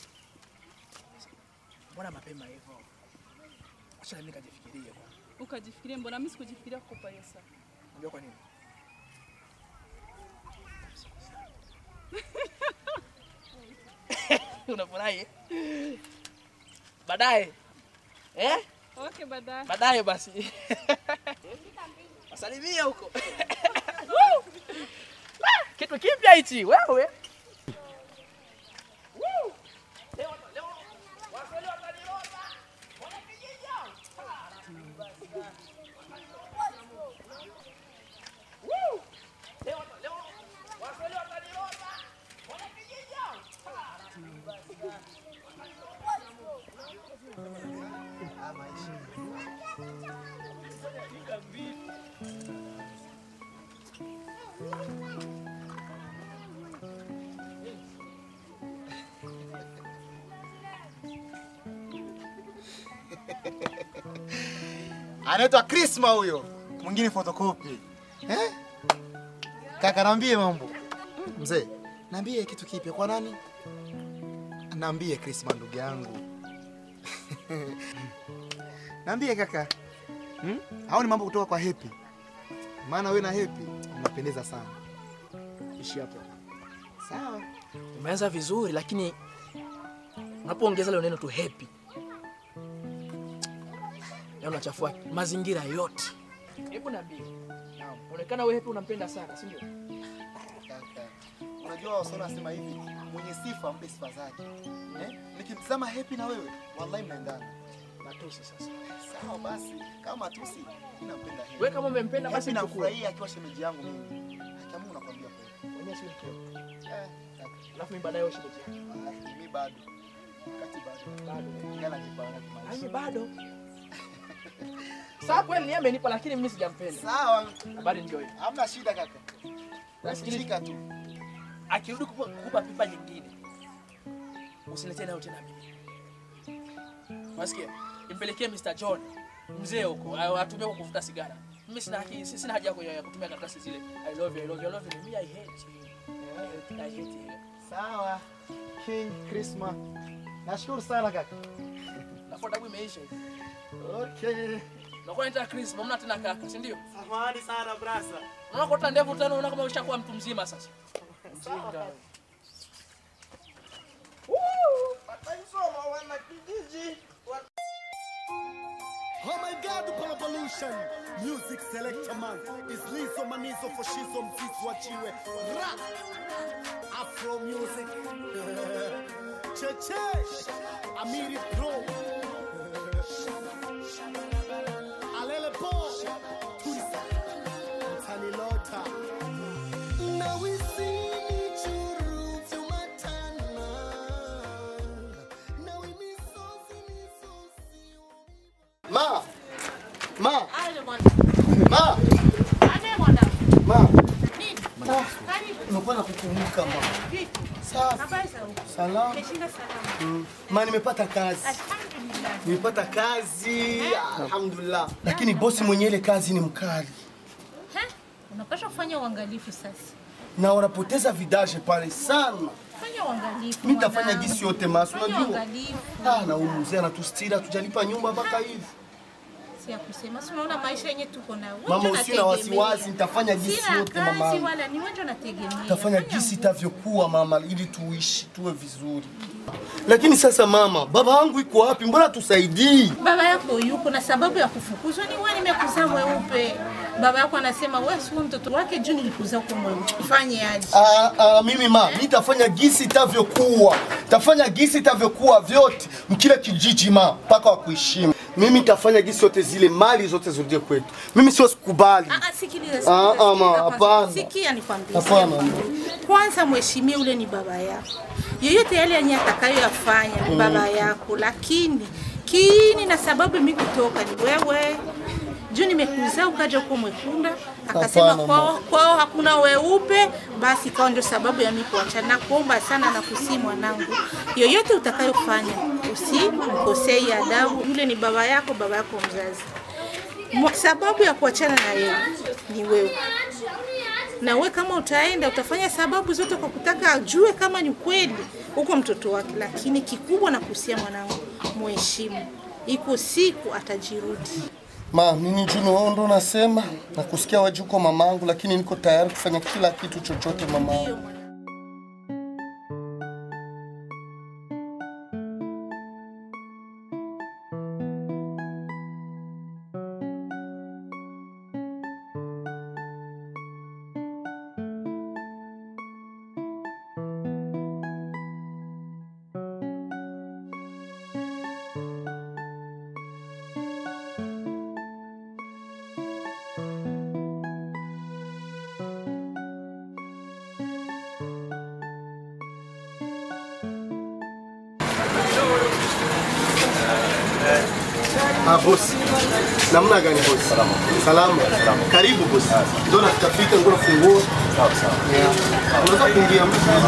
Mbona mapema hivyo? Acha mimi nikajifikirie bwana. Ukajifikiria, mbona mimi sikujifikiria kukupa hiyo saa? Unajua kwa nini? Unafurahi? eh? Baadaye. Eh? Okay, baadaye. Baadaye basi. Wasalimia huko. Kitu kipya hichi wewe. Anaitwa Krisma huyo, mwingine photocopy. Eh? Kaka, naambie mambo. Mzee, naambie kitu kipya kwa nani? Naambie Krisma ndugu yangu. naambie kaka. Hmm? Hao ni mambo kutoka kwa Happy. Maana wewe na Happy mnapendeza sana. Ishi hapo. Sawa. Umeanza vizuri lakini unapoongeza leo neno tu happy. Ya unachafua mazingira yote. Hebu niambie. Naam. Unaonekana wewe happy unampenda sana, si ndio? Kaka. Unajua wasona nasema hivi, mwenye sifa mpe sifa zake. Eh? Nikimtazama Happy na wewe, wallahi mnaendana. Matusi sasa. Sawa basi, kama tusi, mimi nampenda Happy. Wewe kama umempenda basi Happy mchukue. nafurahia akiwa shemeji yangu mimi. Hata Mungu nakwambia kweli. Mwenyewe si mkeo. Eh, kaka. Alafu mimi baadaye wewe shemeji. Ah, mimi bado. Kati bado. Bado. Yala nipana kimaisha. Mimi bado. Sawa kweli ni amenipa lakini mimi sijampenda. Sawa. Habari ndio hiyo. Hamna shida kaka. Nasikilika tu. Akirudi kupa, kupa pipa nyingine. Usiletee nayo tena mimi. Unasikia? Impelekee Mr. John mzee huko a- atumie kwa kuvuta sigara. Mimi sina haki, sina haja ya ku- ya kutumia karatasi zile. I love you, I love you, I love you. Me I hate you. I hate, I hate you. Sawa. King Christmas. Nashukuru sana kaka. Nafuata dabu imeisha. Okay. Nakuwa nita Chris, mna tena kaka, si ndio? Samahani sana brasa. Unaona kota ndevu tena unaona kama ushakuwa mtu mzima sasa. Mjinga. Oh my God, Palapolution. Music selector man. Is Lizo Manizo for Shizo Mzizi wachiwe. Rap. Afro music. Cheche. Amiri Pro. Alele Po. Tulisa. Mtani Lota. Na wisini churu vyumatana. Na wimisozi misozi. Ma. Ma. Ma. Ma. Ah, Nimekuwa na kukumbuka ma. Safi. Salama. Mm. Ma, nimepata kazi. Nimepata kazi. Alhamdulillah. Lakini bosi mwenye ile kazi ni mkali. Unapaswa kufanya uangalifu sasa. Na wanapoteza vidaje pale sana. Fanya uangalifu. Mimi nitafanya mwanangu. gisi yote masu Fanya unajua. uangalifu. Ah, na huyu mzee anatustira tujalipa nyumba mpaka hivi. Si ya kusema. Si unaona maisha yenye tuko nayo. Wewe Mama ndio usiwe na unategemea. wasiwasi, nitafanya gisi Sina yote kazi mama. wala ni wewe ndio unategemea. Tafanya gisi itavyokuwa mama, ili tuishi tuwe vizuri. Lakini sasa mama, baba wangu iko wapi? Mbona tusaidii? Baba yako yuko na sababu ya kufukuzwa ni wewe nimekuzaa mweupe. Baba yako anasema wewe si mtoto wake juu nilikuzaa kwa mweupe. Fanye aje? Ah, ah, mimi ma, mi tafanya gisi itavyokuwa, tafanya gisi itavyokuwa vyote mkile kijiji ma, mpaka wa kuheshimu. Mimi tafanya gisi yote zile mali zote zirudie kwetu. Mimi sio sikubali. Ah, ah, sikiliza, Ah, sikiliza, ah, ma, sikiliza kwanza. hapana. Sikia nikwambie. Hapana. Kwanza mheshimie ule ni baba yako. Yoyote yale yenye atakayoyafanya ni Mm. baba yako, lakini kiini na sababu mimi kutoka ni wewe. Juu nimekuzaa ukaja huko Mwekunda, akasema Hapana, kwao, ma. kwao hakuna weupe, basi ikawa ndio sababu ya mimi kuachana. Nakuomba sana na kusii mwanangu, yoyote utakayofanya usimkosei adabu. Yule ni baba yako, baba yako mzazi. Mwa- Sababu ya kuachana na yeye ni wewe na we kama utaenda utafanya sababu zote kwa kutaka ajue kama ni kweli uko mtoto wake, lakini kikubwa na kuhusia mwanangu, muheshimu. Iko siku atajirudi. Ma, mimi Juno wao ndo nasema na kusikia waji uko mamangu, lakini niko tayari kufanya kila kitu chochote mamangu. Ah, bosi. Namna gani bosi? Salama. Salama. Karibu bosi. Ndio nafika ndio funguo. Sawa sawa. Yeah. Unaweza kuingia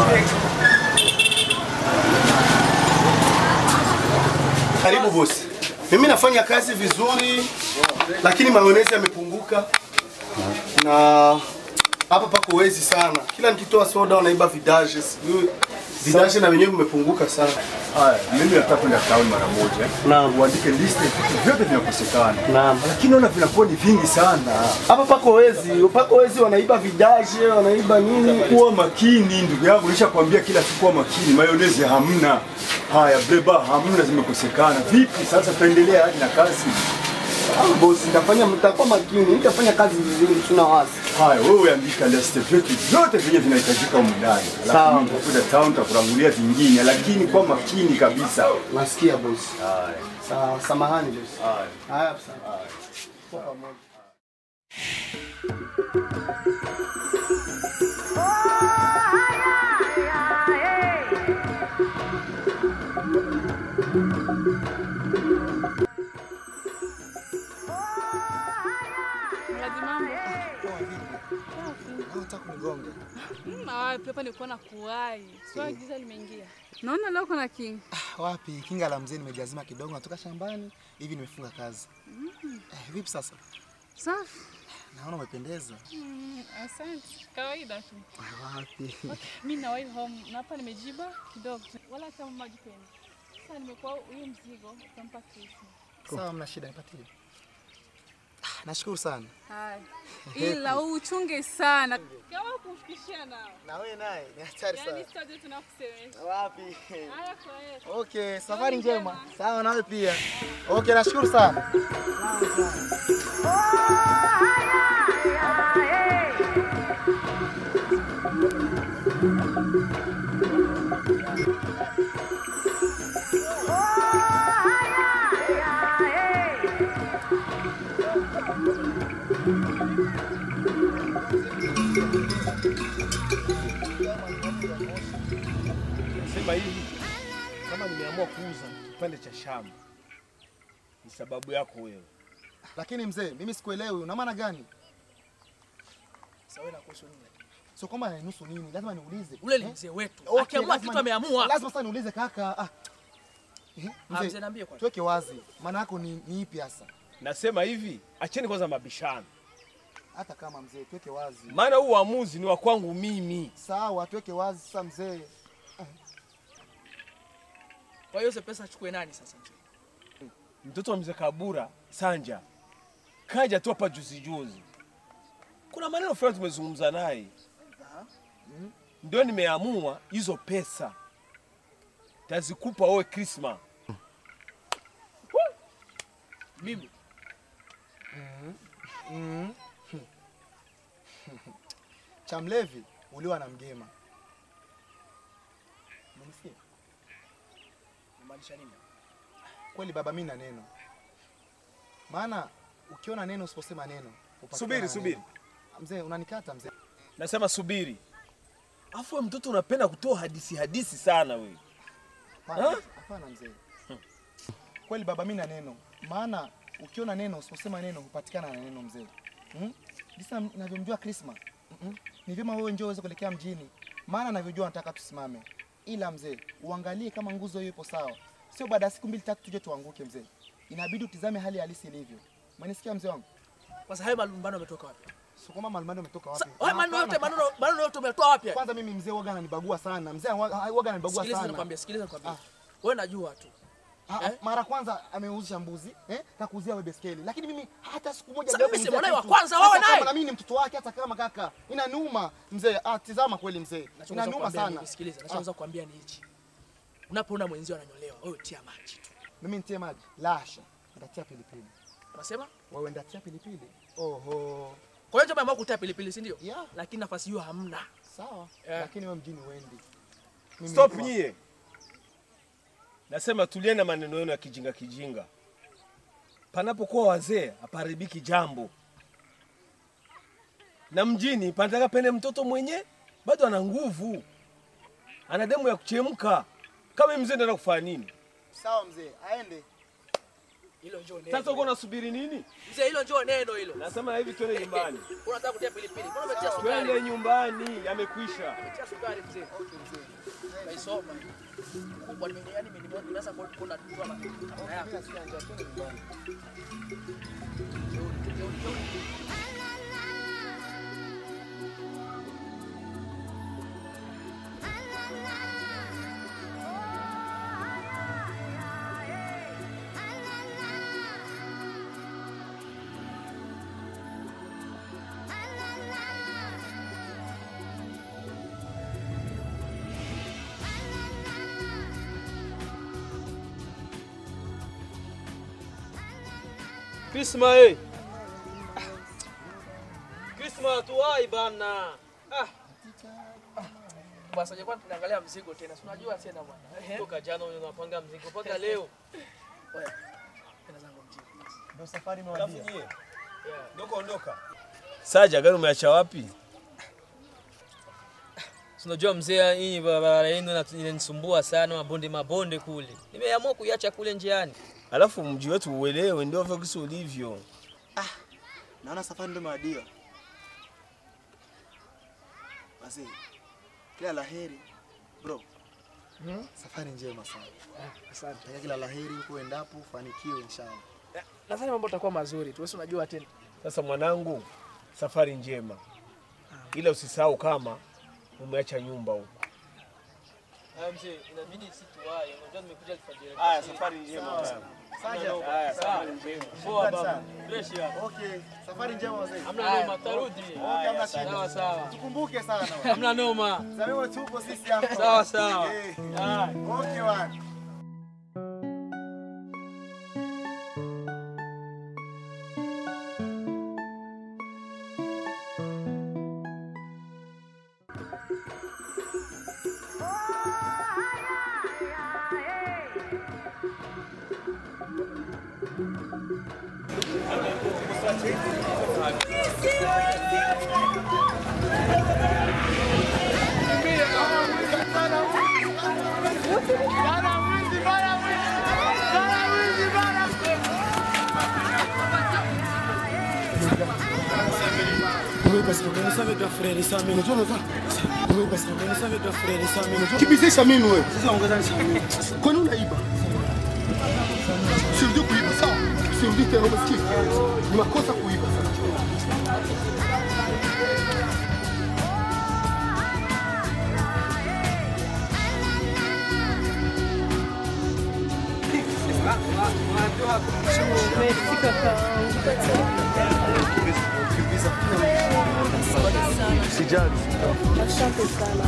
Karibu bosi. Mimi nafanya kazi vizuri lakini maonezi yamepunguka na hapa pako wezi sana. Kila nikitoa soda wanaiba vidaje. Sijui vidaje na wenyewe vimepunguka sana. Haya, mimi nataka kwenda town mara moja. Naam. Uandike list ya vitu vyote vinakosekana. Naam. Lakini naona vinakuwa ni vingi sana. Hapa pako wezi, pako wezi wanaiba vidaje, wanaiba nini? Kuwa makini ndugu yangu, nishakwambia kila siku kuwa makini. Mayonezi hamna. Haya, bleba hamna, zimekosekana. Vipi sasa tutaendelea hadi na kazi? Ah, bosi, nitafanya mtakuwa makini, nitafanya kazi vizuri, tuna wasi. Haya, wewe andika list vyote vyote vyenye vinahitajika humu ndani. Sawa. Alafu mimi nitakuja town nitakurangulia vingine, lakini kwa makini kabisa. Nasikia bosi. Haya. Sawa, samahani bosi. Haya. Haya, sawa. Kwa pamoja. Mradi mambo. Unataka kunigonga? Mm, wapi hapa nilikuwa na kuwai. Sio giza limeingia. Naona leo kuna king. Wapi? Kinga la mzee nimejazima kidogo, natoka shambani hivi nimefunga kazi. Mm. Eh, vipi sasa? Safi. Naona umependeza. Mm, asante. Kawaida tu. Wapi? Mimi na wahi home na hapa nimejiba kidogo. tu. Wala hata maji tena. Sasa nimekuwa huyu mzigo utampa Krisma. Sawa, mna shida, nipatie. Ah, Nashukuru sana. Haya. Ila uchunge sana. Kama kufikishia nao. Na wewe naye ni hatari sana. Yaani sitaje tunakusemesha. Wapi? Haya kwa hiyo. Okay, safari njema. Sawa, nawe pia. Okay, nashukuru sana. Nasema hivi, kama nimeamua kuuza kipande cha shamba ni sababu yako wewe. Lakini mzee, mimi sikuelewi, una maana gani? Sawa na kuhusu nini? Sio kwamba ananihusu nini, lazima niulize. Ule ni Eh? mzee wetu. Okay, Akiamua lazima kitu ni- ameamua. Lazima sasa niulize kaka. Ah. Eh, Ah, mzee, niambie kwanza. Tuweke wazi. Maana yako ni, ni ipi hasa? Nasema hivi, acheni kwanza mabishano, Hata kama mzee, tuweke wazi. maana huu uamuzi ni wa kwangu mimi. Sawa, tuweke wazi sasa mzee. Kwa hiyo hizo pesa achukue nani sasa mzee? Mtoto wa mzee Kabura Sanja kaja tu hapa juzi juzi, kuna maneno fulani tumezungumza naye, ndio nimeamua hizo pesa tazikupa wewe Krisma. Mimi Mm. Cha mlevi uliwa na mgema. Umenisikia? Unamaanisha nini? Kweli baba, mimi na neno. Maana ukiona neno usiposema neno. upatikana Subiri, na subiri. neno. Mzee, unanikata mzee. Nasema subiri, afu wewe mtoto unapenda kutoa hadisi hadisi sana wewe. Hapana, hapana mzee. Kweli baba, mimi na neno. Maana ukiona neno usiposema neno hupatikana na neno mzee. Hmm? Jinsi na- navyomjua Krisma. Mm-mm. Ni vyema wewe njoo uweze kuelekea mjini. Maana navyojua nataka tusimame. Ila mzee, uangalie kama nguzo hiyo ipo sawa. Sio baada ya siku mbili tatu tuje tuanguke mzee. Inabidi utizame hali halisi ilivyo. Umenisikia mzee wangu? Kwanza hayo malumbano yametoka wapi? Sio kama malumbano yametoka wapi? Hayo maneno yote Hapana. maneno maneno yote umetoa wapi? Kwanza mimi mzee waga ananibagua sana. Mzee waga waga ananibagua Sikiliza sana. nikwambia, sikiliza nikwambia. Wewe najua tu. Ah, mara kwanza ameuzisha mbuzi eh, kakuuzia wewe beskeli, lakini mimi hata siku moja Sasa hajawahi mimi si kuniuzia mwanae wa kitu. kwanza, Hata wewe kama naye. na mimi ni mtoto wake, hata kama kaka, inaniuma mzee. Ah, tizama kweli mzee, Nachoweza inaniuma kukwambia sana. ni- Sikiliza, nachoweza kukwambia ni hichi. Unapoona mwenzio ananyolewa, wewe tia maji tu. Mimi nitie maji? Lasha, nitatia pilipili. Unasema? Wewe ndatia pilipili? Oho. Kwa hiyo umeamua kutia pilipili, si ndio? Yeah. Lakini nafasi hiyo hamna. Sawa. Eh. Lakini wewe mjini uendi. Mimi Stop niko- nyie, nasema tulieni na maneno yenu ya kijinga kijinga. Panapokuwa wazee hapaharibiki jambo, na mjini panataka pene mtoto mwenye bado ana nguvu, ana demu ya kuchemka. Kama mzee ndio kufanya nini? Sawa mzee, aende. Hilo njoo neno. Sasa uko unasubiri nini? Mzee, hilo njoo neno hilo. Nasema hivi, twende nyumbani, Unataka kutia pilipili. Mbona umetia sukari? twende nyumbani, yamekwisha. Umetia sukari mzee. Okay mzee. Naisoma. Kubwa nime yani nime- nimeanza ku- kuona tu kama kama yako. Krisma eh. Krisma tuwai bana. Ah. Basi jakuwa tunaangalia mzigo tena. Si unajua tena bwana. Ehe. Toka jana unapanga mzigo mpaka leo. Wewe. Tena zangu mzigo. Ndio safari Alafu imewadia. nyie, Ondoka, ondoka. Saja, gari umeacha wapi? Si Unajua mzee, hii barabara yenu ina- inanisumbua sana, mabonde mabonde kule. Nimeamua kuiacha kule njiani. Alafu mji wetu uelewe, ndio vile kisi ulivyo. Naona safari ndio imewadia. Basi kila laheri bro. Safari njema sana. Asante. Takia kila laheri huko endapo ufanikiwe inshallah. Nadhani mambo yatakuwa mazuri tu. Wewe si unajua tena. Sasa mwanangu, safari njema, ila usisahau kama umeacha nyumba huko. Haya mzee, inabidi situwahi. Unajua nimekuja alfajiri. Haya, safari njema Sawa. sana. Hamna noma. Haya, Sawa. safari njema. Poa Shukrani baba. sana. Fresh hapa. Okay, safari njema wazee. Hamna Haya, noma, tarudi. okay, Haya, hamna shida. sawa, sawa. Tukumbuke sana. Hamna noma. Zaliwa tupo sisi hapa. Sawa, sawa. Eh, Haya. Okay, bwana. Kibizisha mimi wewe. Kwani unaiba? Sirudi kuiba sawa? Sirudi tena umesikia? Ni makosa kuiba sasa. Usijali. Asante sana.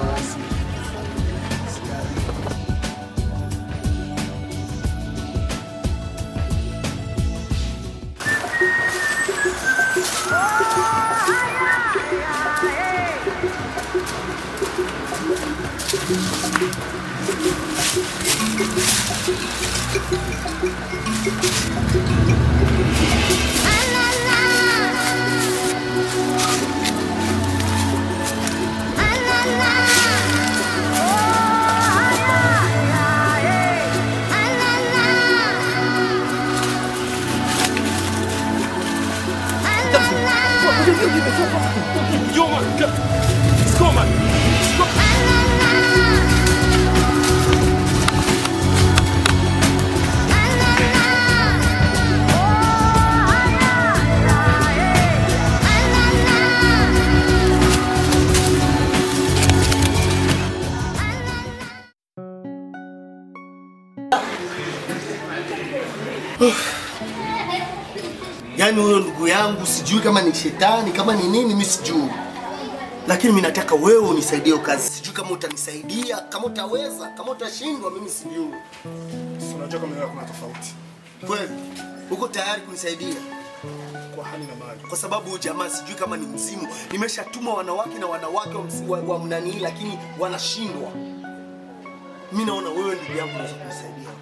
Yaani huyo ndugu yangu sijui kama ni shetani kama ni nini, mimi sijui, lakini mimi nataka wewe unisaidie hiyo kazi. Sijui kama utanisaidia, kama utaweza, kama utashindwa, mimi sijui. Si unajua kama kuna tofauti. Kweli uko tayari kunisaidia? Kwa hali na mali. Kwa sababu huyu jamaa sijui kama ni mzimu. Nimeshatuma wanawake na wanawake wa, msi- wa, wa mnanii, lakini wanashindwa. Mimi naona wewe ndugu yangu unaweza kunisaidia.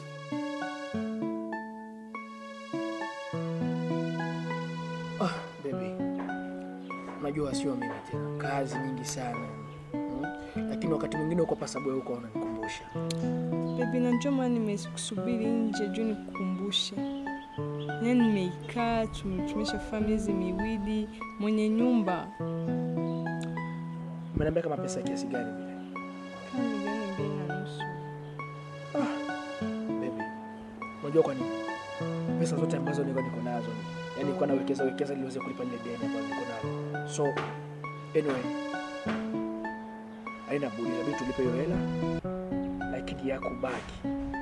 Ah, baby. Unajua sio mimi tena. Kazi nyingi sana. Mm? Lakini wakati mwingine uko pasabu wewe uko unanikumbusha. Baby, najua maana nimekusubiri nje juu nikukumbushe. Yaani nimeikaa tume- tumeshafanya miezi miwili, mwenye nyumba Umeniambia kama pesa kiasi gani vile? kama milioni mbili na nusu. Baby. Unajua kwa nini? Pesa zote ambazo nilikuwa niko nazo. Yaani nilikuwa nawekeza wekeza ili niweze kulipa lile deni ambalo niko nalo. So anyway, haina budi, inabidi tulipe hiyo hela, lakini ya kubaki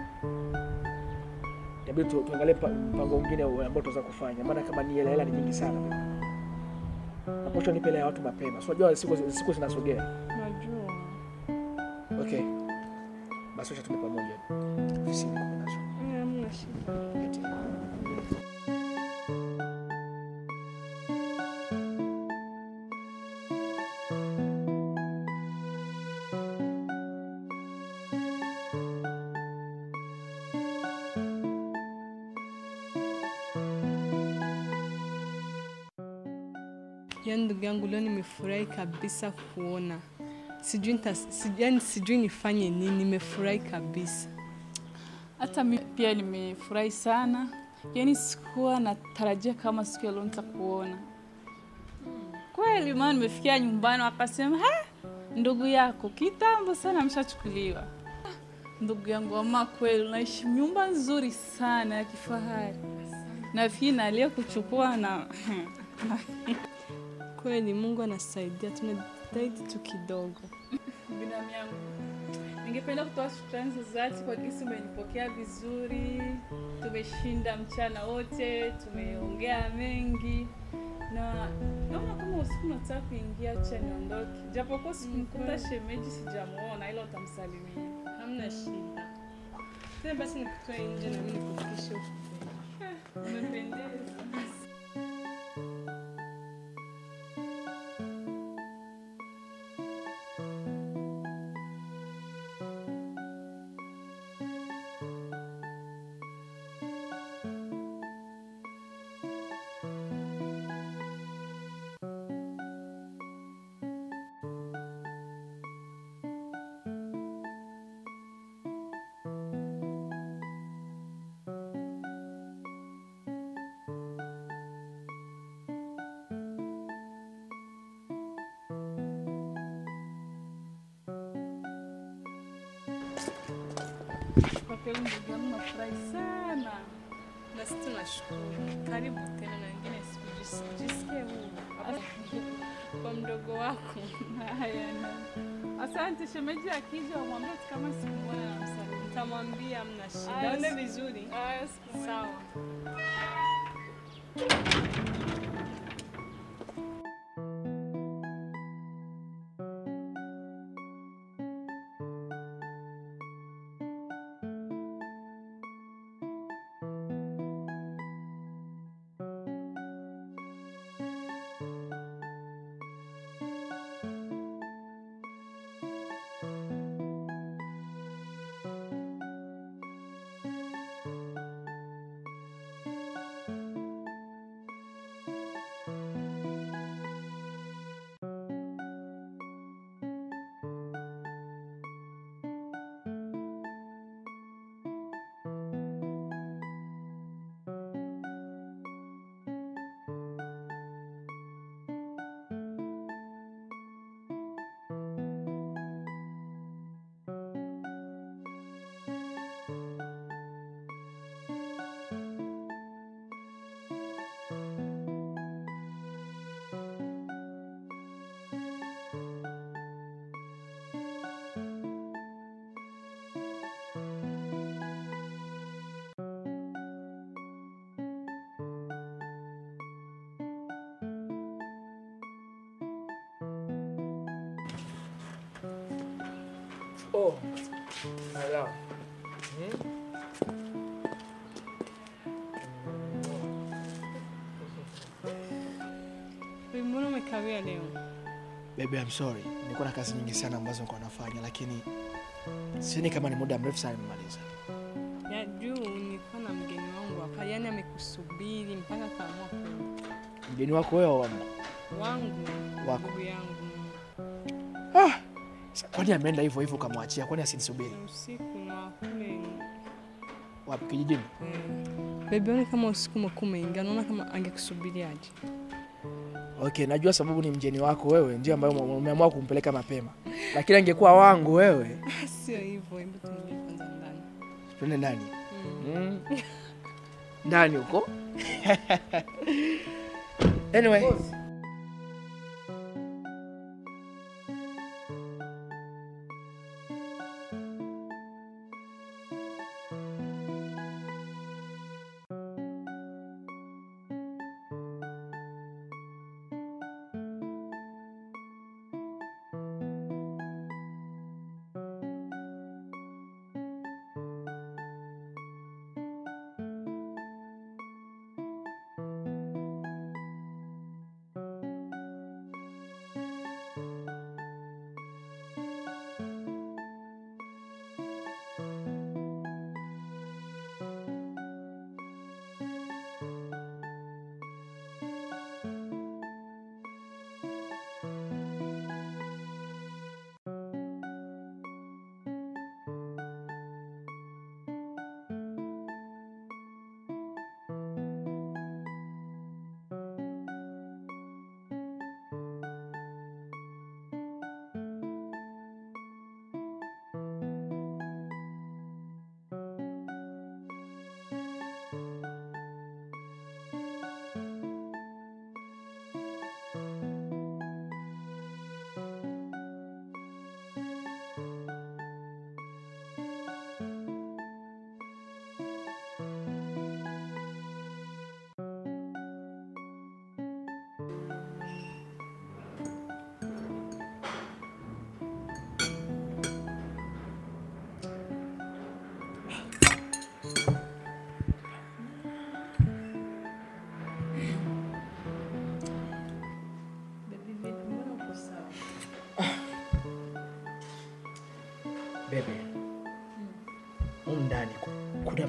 inabidi tu, tuangalie pa- mpango mwingine ambao tunaweza kufanya, maana kama ni hela hela ni nyingi sana. Naposha nipe hela ya watu mapema, so unajua siku, siku zinasogea. Najua. Okay, basi wacha tuende pamoja ofisini kwa nazo. Eh, Hamna shida. Yaani ndugu yangu leo nimefurahi kabisa kuona. Sijui nita, sijui, yani sijui nifanye nini, nimefurahi kabisa. Hata mimi pia nimefurahi sana, yaani sikuwa natarajia kama siku ya leo nitakuona kweli. Maana nimefikia nyumbani wakasema ha, ndugu yako kitambo sana ameshachukuliwa. Ndugu yangu, ama kweli unaishi nyumba nzuri sana ya kifahari, na pia nalia kuchukua na Kweli Mungu anasaidia, tunajitahidi tu kidogo. Binamu yangu, ningependa kutoa shukrani za dhati kwa jinsi umenipokea vizuri. Tumeshinda mchana wote, tumeongea mengi na naona kama usiku nataka kuingia, acha niondoke, japokuwa sikumkuta shemeji, sijamuona, ila utamsalimia. Hamna shida. Tena basi nikutoe nje na mimi nikufikishe huko. Eh, Umependeza. Kwa kweli ndugu yangu, nafurahi sana. Na sisi tunashukuru. Karibu tena na wengine siku jis- jisikie huru. Hapa kwa mdogo wako. Haya, na asante. Shemeji akija wamwambie ati kama sikumwona namsalimia. Nitamwambia hamna shida. Aya, Aone siku- vizuri. Aya, siku moja. Sawa. Oh, ala. Hmm? Wewe Mbona umekawia leo? Baby, I'm sorry. Nilikuwa na kazi nyingi sana ambazo nilikuwa nafanya, lakini sioni kama ni muda mrefu sana nimemaliza. Ya juu nilikuwa na mgeni wangu hapa, yani amekusubiri mpaka kaamua kuja. Mgeni wako wewe wa Wangu, Wako. ndugu yangu. ah, kwani ameenda hivyo hivyo ukamwachia? Kwani asinisubiri? Ni usiku na kule Wapi kijijini? Baby, ona kama usiku umekuwa umeingia, naona kama angekusubiri aje. Okay, najua sababu ni mgeni wako wewe, ndio ambayo ume- umeamua kumpeleka mapema, lakini angekuwa wangu wewe, Sio hivyo, hebu tuingie kwanza ndani. twende ndani mm. ndani huko anyway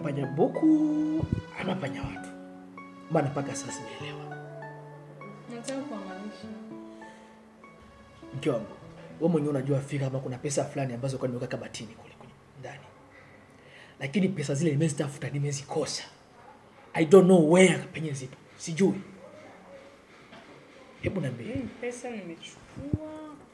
panya mbuku ama panya watu? Maana mpaka sasa sijaelewa. Nataka kuangalisha. Mke wangu, wewe mwenyewe unajua fika kama kuna pesa fulani ambazo kwa nimeweka kabatini kule kule ndani, lakini pesa zile nimezitafuta, nimezikosa. I don't know where penye zipo, sijui. Hebu niambie. Hii pesa nimechukua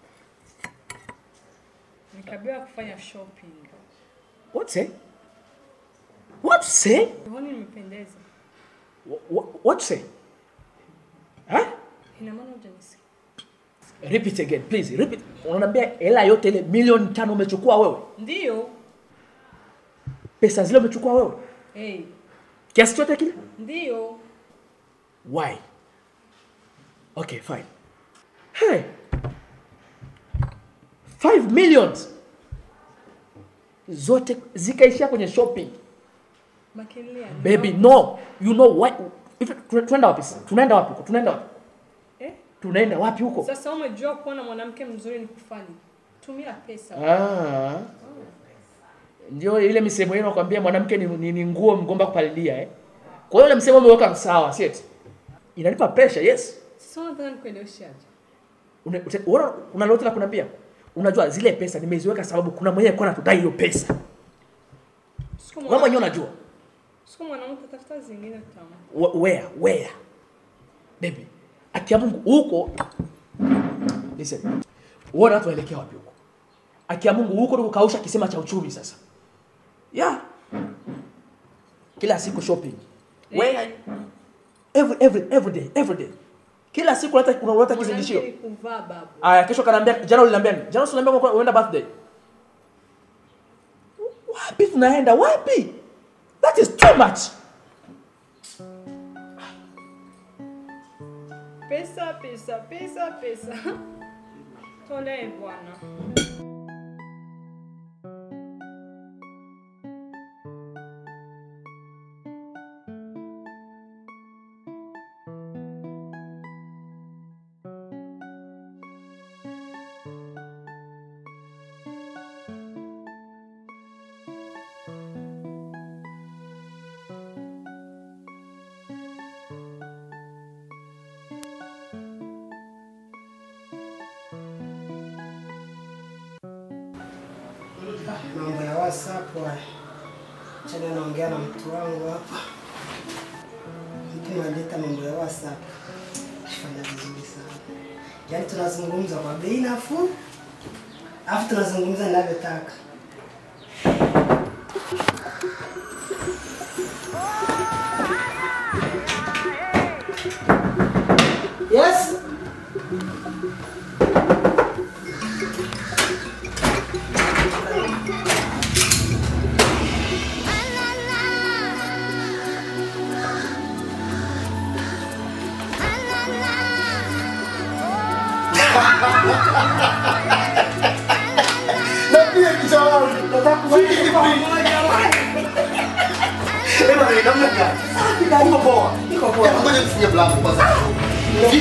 nikabewa kufanya shopping. What say? What say? Huoni nimependeza? What, what say? Huh? Ina maana hujanisikia? Repeat again, please. Repeat. Unaniambia hela yote ile milioni tano umechukua wewe? Ndio. Pesa zile umechukua wewe? Hey, Kiasi chote kile? ndio. Why? Okay, fine. Hey. Five millions. Zote zikaishia kwenye shopping. Makelele ya Baby, no. You know why? If, tu- tunaenda wapi? sasa? Tunaenda wapi huko? Tunaenda wapi? Eh? Tunaenda wapi huko? Sasa umejua kuona mwanamke mzuri ni kufanya. Tumia pesa. Ah. Ndio ile misemo yenu nakwambia mwanamke ni, ni, ni nguo mgomba kupalilia eh. Kwa hiyo ile msemo umeweka sawa, si eti? Inanipa pressure, yes. Sasa unataka nikueleweshe aje? Una- ute- Una una lolote la kuniambia? Unajua zile pesa nimeziweka sababu kuna mwenye alikuwa anatudai hiyo pesa. Siku Wewe mwenyewe unajua. Siku mwanamke tafuta zingine tamu. Wh- Where? Where? Baby. Akia Mungu huko. Listen. Uone watu waelekea wapi huko. Akia Mungu huko ndio kukausha kisima cha uchumi sasa. Yeah. Kila siku shopping. Where? Every every every day, every day. Kila siku unaleta unaleta kizindishio. Mwanamke ni kuvaa babu. Aya, kesho kanaambia jana uliniambia nini? Jana uliniambia kwa uenda birthday. Wapi tunaenda? Wapi? That is too much. Pesa, pesa, pesa, pesa. Tolee bwana. Mambo ya WhatsApp haya. Chana naongea na mtu wangu hapa. Mtu analeta mambo ya WhatsApp. Fanya vizuri sana. Yaani tunazungumza kwa bei nafuu. Alafu tunazungumza ninavyotaka. Yes. Na pia kichwa wangu. Vipi vipi? Ema ni namna gani? Niko poa. Niko poa. Hebu ngoja nifunge mlango kwanza. Vipi?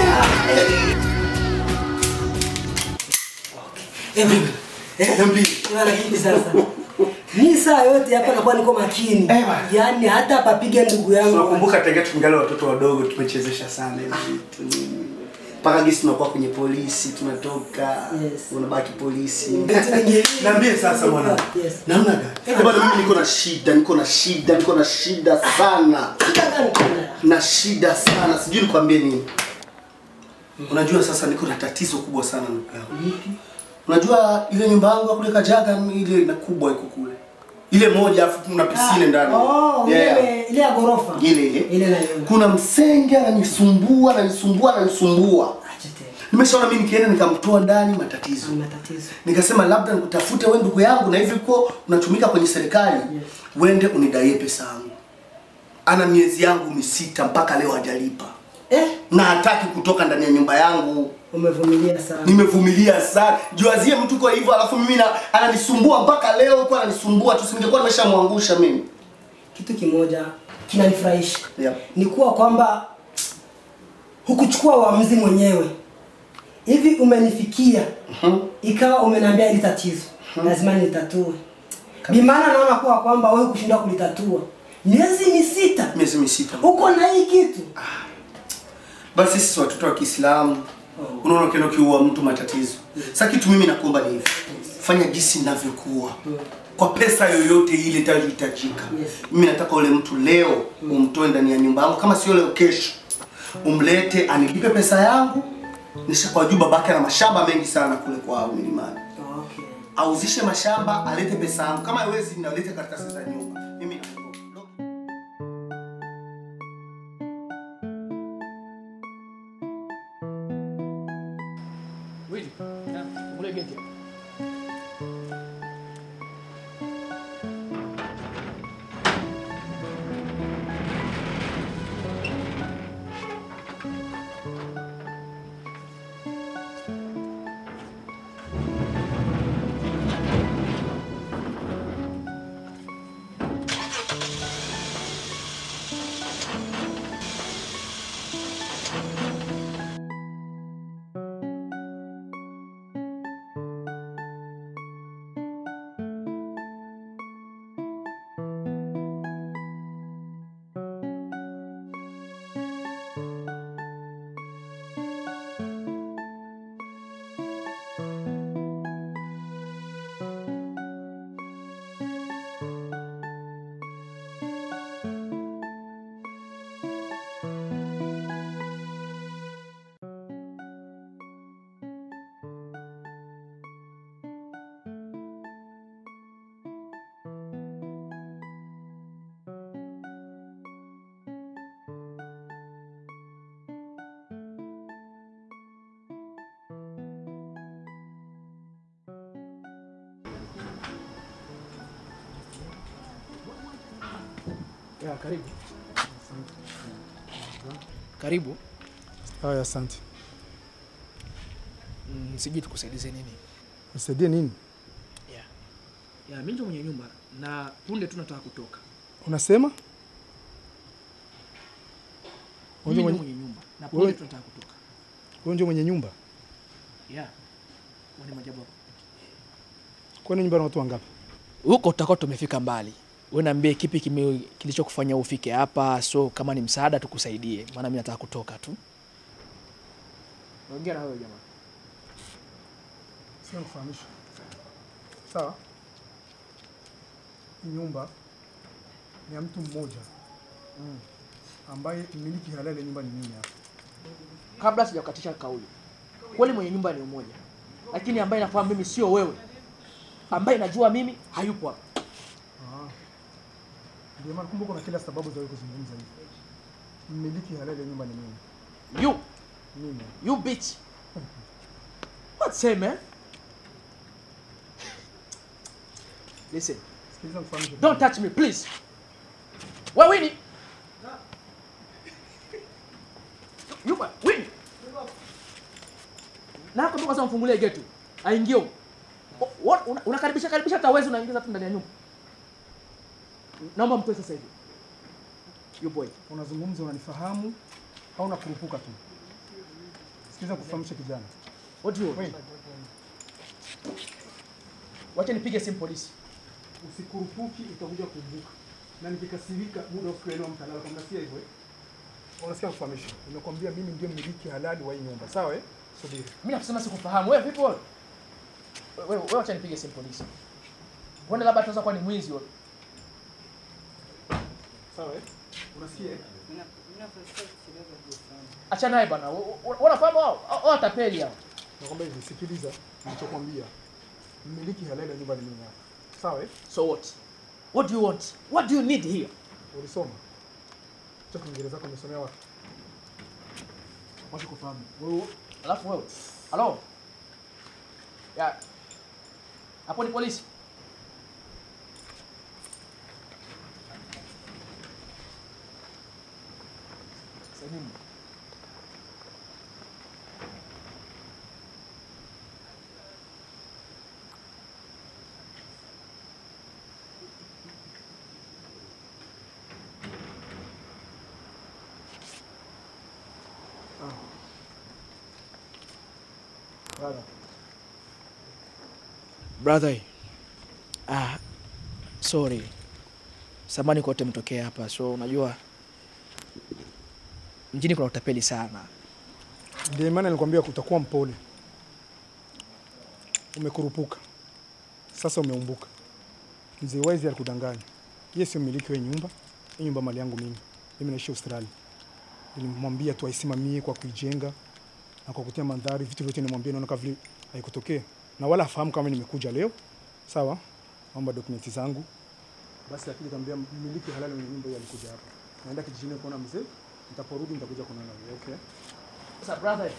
Niambie. Bwana vipi sasa? Mimi saa yote hapa nakuwa niko makini. Yaani hata papige ndugu yangu. Nakumbuka tangia tungali watoto wadogo tumechezesha sana hivi vitu. Mpaka gisi tunakuwa kwenye polisi tunatoka unabaki polisi. Vitu vingine. Niambie sasa mwana. Yes. Namna gani? Eh, bwana mimi niko na shida, niko na shida, niko na shida sana. Na shida sana. Sijui nikwambie nini. Unajua sasa niko na tatizo kubwa sana ndugu yangu. Unajua ile nyumba yangu ya kule Kajaga ile na kubwa iko kule. Ile moja afu kuna pisine ndani. Oh, Yeah. ile ile ya ghorofa. Ile ile. Ile naiona. Kuna msenge ananisumbua, ananisumbua, ananisumbua. Nimeshaona mimi nikienda nikamtoa ndani matatizo. Matatizo. Nikasema labda nikutafute wewe ndugu yangu na hivi uko unatumika kwenye serikali. Uende unidaie pesa yangu. Ana miezi yangu misita mpaka leo hajalipa. Eh? Na hataki kutoka ndani ya nyumba yangu. Umevumilia sana. Nimevumilia sana. Juazie mtu kwa hivyo alafu mimi na ananisumbua mpaka leo huko ananisumbua tu singekuwa nimeshamwangusha mimi. Kitu kimoja kinanifurahisha. Yeah. Ni kuwa kwamba hukuchukua uamuzi mwenyewe. Hivi umenifikia. Ikawa umeniambia hili tatizo. Lazima nitatue. Ni maana naona kuwa kwamba wewe kushindwa kulitatua miezi misita miezi misita uko na hii kitu basi sisi watoto wa Kiislamu unaona ukienda ukiua mtu matatizo. Sasa kitu mimi nakuomba ni hivi, fanya jinsi ninavyokuwa kwa pesa yoyote ile itayohitajika. Mimi nataka ule mtu leo umtoe ndani ya nyumba yangu, kama sio leo, kesho umlete anilipe pesa yangu. Nishakuwa juu babake ana mashamba mengi sana kule kwao milimani, auzishe mashamba alete pesa yangu, kama hawezi nalete karatasi za nyumba mimi Wili, ule geti. Ya, karibu. Karibu. Haya, asante. Mm, sijui tukusaidize nini. Nisaidie nini? Ya, mimi ndio mwenye nyumba na punde tu nataka kutoka. Unasema? Mimi Wewe ndio mwenye- mwenye nyumba na wewe- punde tu nataka kutoka. Wewe ndio mwenye nyumba? Ya. Wani majabu. Kwani nyumba na watu wangapi? Huko tutakuwa tumefika mbali. Wewe niambie kipi kime kilichokufanya ufike hapa, so kama ni msaada tukusaidie, maana mimi nataka kutoka tu. Ongea na wewe jamaa. Sina kufahamisha. Sawa? Hii nyumba ni ya mtu mmoja ambaye mmiliki halali ya nyumba ni mimi hapa. Kabla sijakukatisha kauli, kweli mwenye nyumba ni mmoja, lakini ambaye nafahamu mimi sio wewe, ambaye najua mimi hayupo hapa. Ah. Ndio maana kumbe kuna kila sababu za wewe kuzungumza hivi. Mmiliki halali ya nyumba ni mimi. You, Mimi. you bitch. What say man? Listen, Sikiliza mfahamishe. don't touch me please. Wewe Winnie. You ba- Winnie. Na hapo kwanza mfungulie geti. Aingie. huko. O- what- una- Unakaribisha karibisha hata uwezi unaingiza tu ndani ya nyumba. Naomba mtoe sasa hivi. You boy. Unazungumza unanifahamu au unakurupuka tu? Sikiliza kufahamisha kijana. What do you want? Wacha nipige simu polisi. Usikurupuki utakuja kuvuka. Na nikikasirika muda usiku mtalala kama si hivyo. eh? Unasikia kufahamisha. Nimekwambia mimi ndio mmiliki halali wa hii nyumba. Sawa eh? Subiri. Mimi nakusema sikufahamu. Wewe vipi wewe? Wewe wewe wacha nipige simu polisi. Uone labda tunaweza kuwa ni mwizi wewe. Sawa eh? Unasikia? eh? Acha naye bwana. U- u- Unafahamu wao? Hao watapeli hao. Nakwambia hivi, sikiliza nilichokwambia. Mmiliki halali wa nyumba ni mimi hapa. Sawa eh? So what? What do you want? What do you need here? Ulisoma? Cha Kiingereza chako umesomea wapi? Wacha kufahamu. Wewe Alafu wewe. Halo? Ya. Hapo ni polisi. Sasa nini? Brother. Brother. Ah, sorry. Samani kote mtokea hapa. So unajua mjini kuna utapeli sana. Ndio maana nilikwambia utakuwa mpole. Umekurupuka. Sasa umeumbuka. Mzee Waizi alikudanganya. Yeye sio mmiliki wa hii nyumba. Hii nyumba mali yangu mimi. Mimi naishi Australia. Nilimwambia tu aisimamie kwa kuijenga na kwa kutia mandhari, vitu vyote nimwambia, naona kama vile haikutokea, na wala hafahamu kama nimekuja leo. Sawa, naomba dokumenti zangu basi. Lakini kaambia mmiliki halali wa nyumba hii alikuja hapa, naenda kijijini kuona mzee, nitaporudi nitakuja kuonana nawe. Okay. Sasa brother,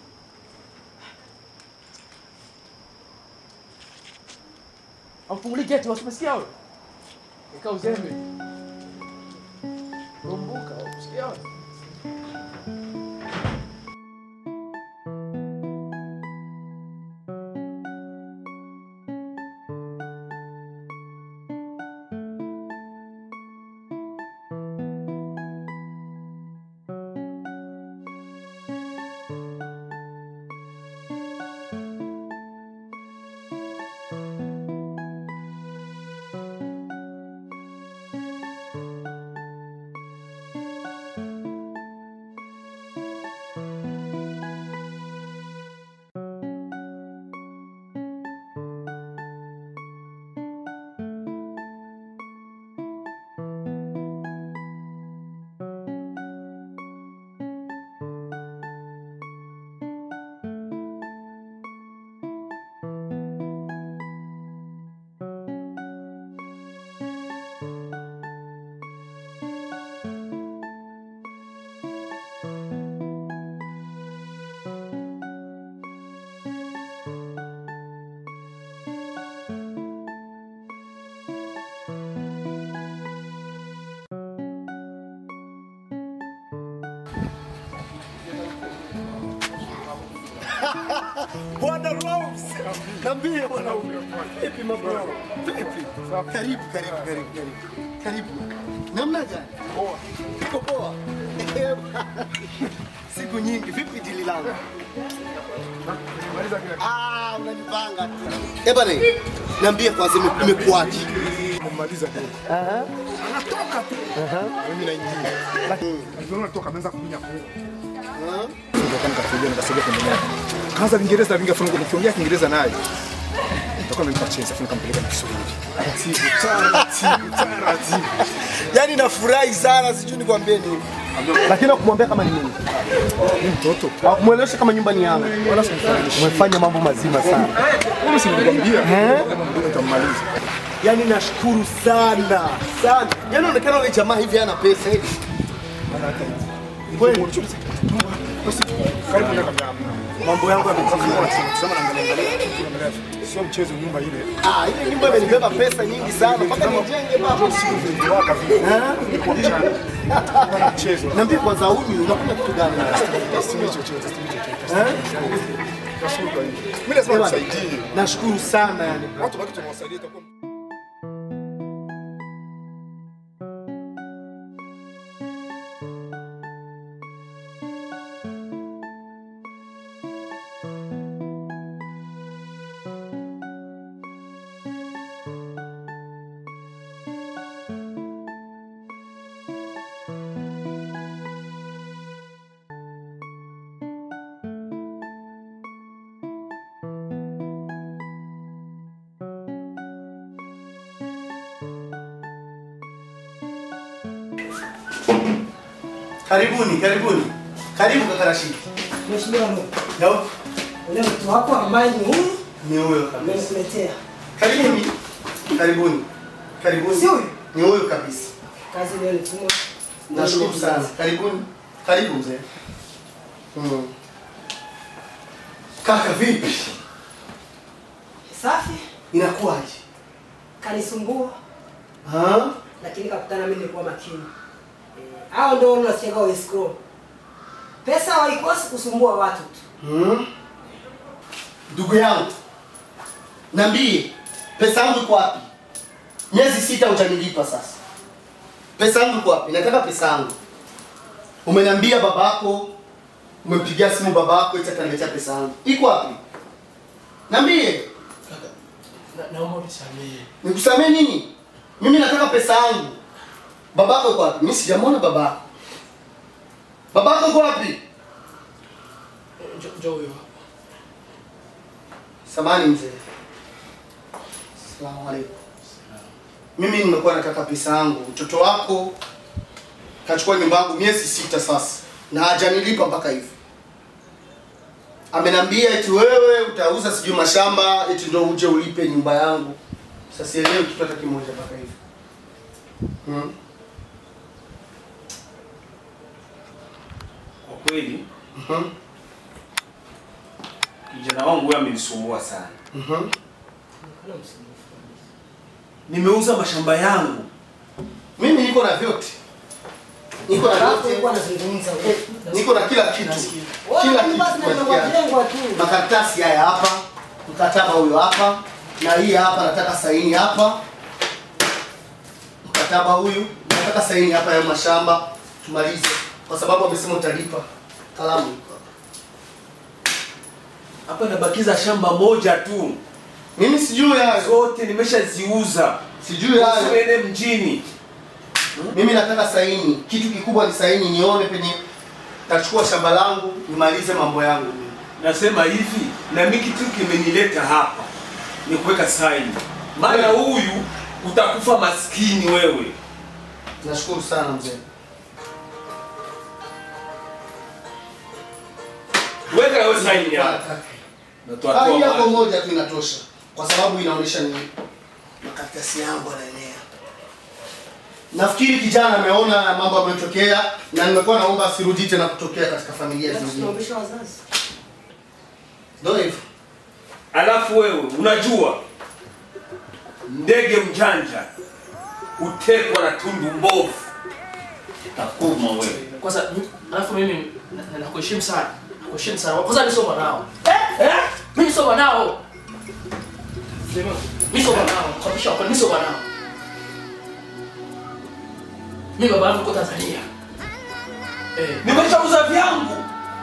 Amfunguli geti, wasimesikia wewe? Ika uzembe. Rumbuka, usikia wewe? Bwana Rose. Niambie mwanaume. Vipi mambo yako? Vipi? Karibu, karibu, karibu, karibu. Karibu. Namna gani? Poa. Iko poa. Siku nyingi. Vipi dili langu? Ah, unanipanga tu. Eh bana, niambie kwanza ime- imekuwaje? Kumaliza leo. Aha. Anatoka tu. Aha. Mimi naingia. Lakini aliona natoka ameanza kunya kule. Aha. Ndio nikatulia nikasogea pembeni yake. Kaanza Kiingereza vingi afu nikiongea Kiingereza naye. Nitoka mimi nikacheza afu nikampeleka na Kiswahili. Taratibu, taratibu, taratibu. Yaani nafurahi sana, sijui nikwambie nini. Lakini nakumwambia kama ni mimi. Ni mtoto. Hakumwelewesha kama nyumba ni yangu. Wala simfananishe. Umefanya mambo mazima sana. Wewe si nilikwambia. Eh? Ndio nitamaliza. Yaani nashukuru sana sana. Yaani inaonekana yule jamaa hivi hana pesa hivi. Kweli. Karibu na kamera. Mambo yangu yametimia. Sema naangalia angalia. Sio mchezo nyumba ile. Ah, ile nyumba imenibeba pesa nyingi sana mpaka nijenge baba. Waka vile. Ilikuwa mchana. Bwana mchezo. Niambie kwanza huyu unakunywa kitu gani? Sio chochote, sio chochote. Eh? Nashukuru kwa hiyo. Mimi lazima Ewa, nisaidie. Nashukuru sana yani. Watu baki tunawasaidia itakuwa Karibuni, karibuni. Karibu kaka Rashid. Mheshimiwa Mungu. Ndio. Ule mtu wako ambaye ni huyu Ni huyo kabisa. nimekuletea. Karibuni. Karibuni. Karibuni. Si huyu? Ni huyo kabisa. Kazi leo nitumwa. Nashukuru sana. Karibuni. Karibu mzee. Mm. Kaka vipi? Safi, Inakuwaje? kanisumbua Ah? lakini kakutana mimi nilikuwa makini. Eh, Hao ndio unasikia wa escrow. Pesa haikosi kusumbua watu tu. Hmm? Ndugu yangu, niambie pesa yangu iko wapi? Miezi sita hujanilipa sasa. Pesa yangu iko wapi? Nataka pesa yangu. Umeniambia babako, umempigia simu babako eti ataniletea pesa yangu. Iko wapi? Niambie. Naomba unisamehe. Nikusamee nini? Mimi nataka pesa yangu. Babako yuko wapi? Mimi sijamwona babako. Babako yuko wapi? Njoo huyo. Samani mzee. Asalamu alaykum. Mimi nimekuwa nataka pesa yangu. Mtoto wako kachukua nyumba yangu miezi sita sasa na hajanilipa mpaka hivi. Amenambia eti wewe utauza sijui mashamba eti ndio uje ulipe nyumba yangu. Sasa sielewi kitu hata kimoja mpaka hivi. Hmm. Kwa kweli kijana wangu huyo amenisumbua sana. Nimeuza mashamba yangu. Mimi niko na vyote. Niko na Hapo vyote. alikuwa anazungumza. Niko na kila kitu. Kila kitu kupatikana. Makaratasi haya hapa, mkataba huyo hapa, na hii hapa nataka saini hapa. Mkataba huyu nataka saini hapa ya mashamba tumalize, kwa sababu amesema utalipa. Kalamu iko hapa. Hapa nabakiza shamba moja tu. Mimi sijui hayo. Zote nimeshaziuza. Sijui hayo. Usiende mjini. Mimi nataka saini. Kitu kikubwa ni saini, nione penye tachukua shamba langu nimalize mambo yangu. Nasema hivi, na mimi kitu kimenileta hapa ni kuweka saini, maana huyu utakufa maskini wewe. Nashukuru sana mzee. Weka hiyo saini hapa. Na Ah, tuatoa hii hapo maji. moja tu inatosha, kwa sababu inaonyesha ni makaratasi yangu yanaenea. Nafikiri kijana ameona mambo yametokea, na nimekuwa naomba asirudi tena kutokea katika familia zingine. Tunaombesha wazazi. Ndio hivyo. Alafu wewe unajua ndege mjanja utekwa na tundu mbovu. Takuma wewe. Kwanza mi- alafu mimi na- na- nakuheshimu sana. Nakuheshimu sana. Kwanza mimi sio mwanao. Eh? Eh? Mimi sio mwanao. Sema, Mimi sio mwanao. Kabisa kwa mimi sio mwanao. Mimi baba yangu yuko Tanzania. Eh, Nimeshauza vyangu.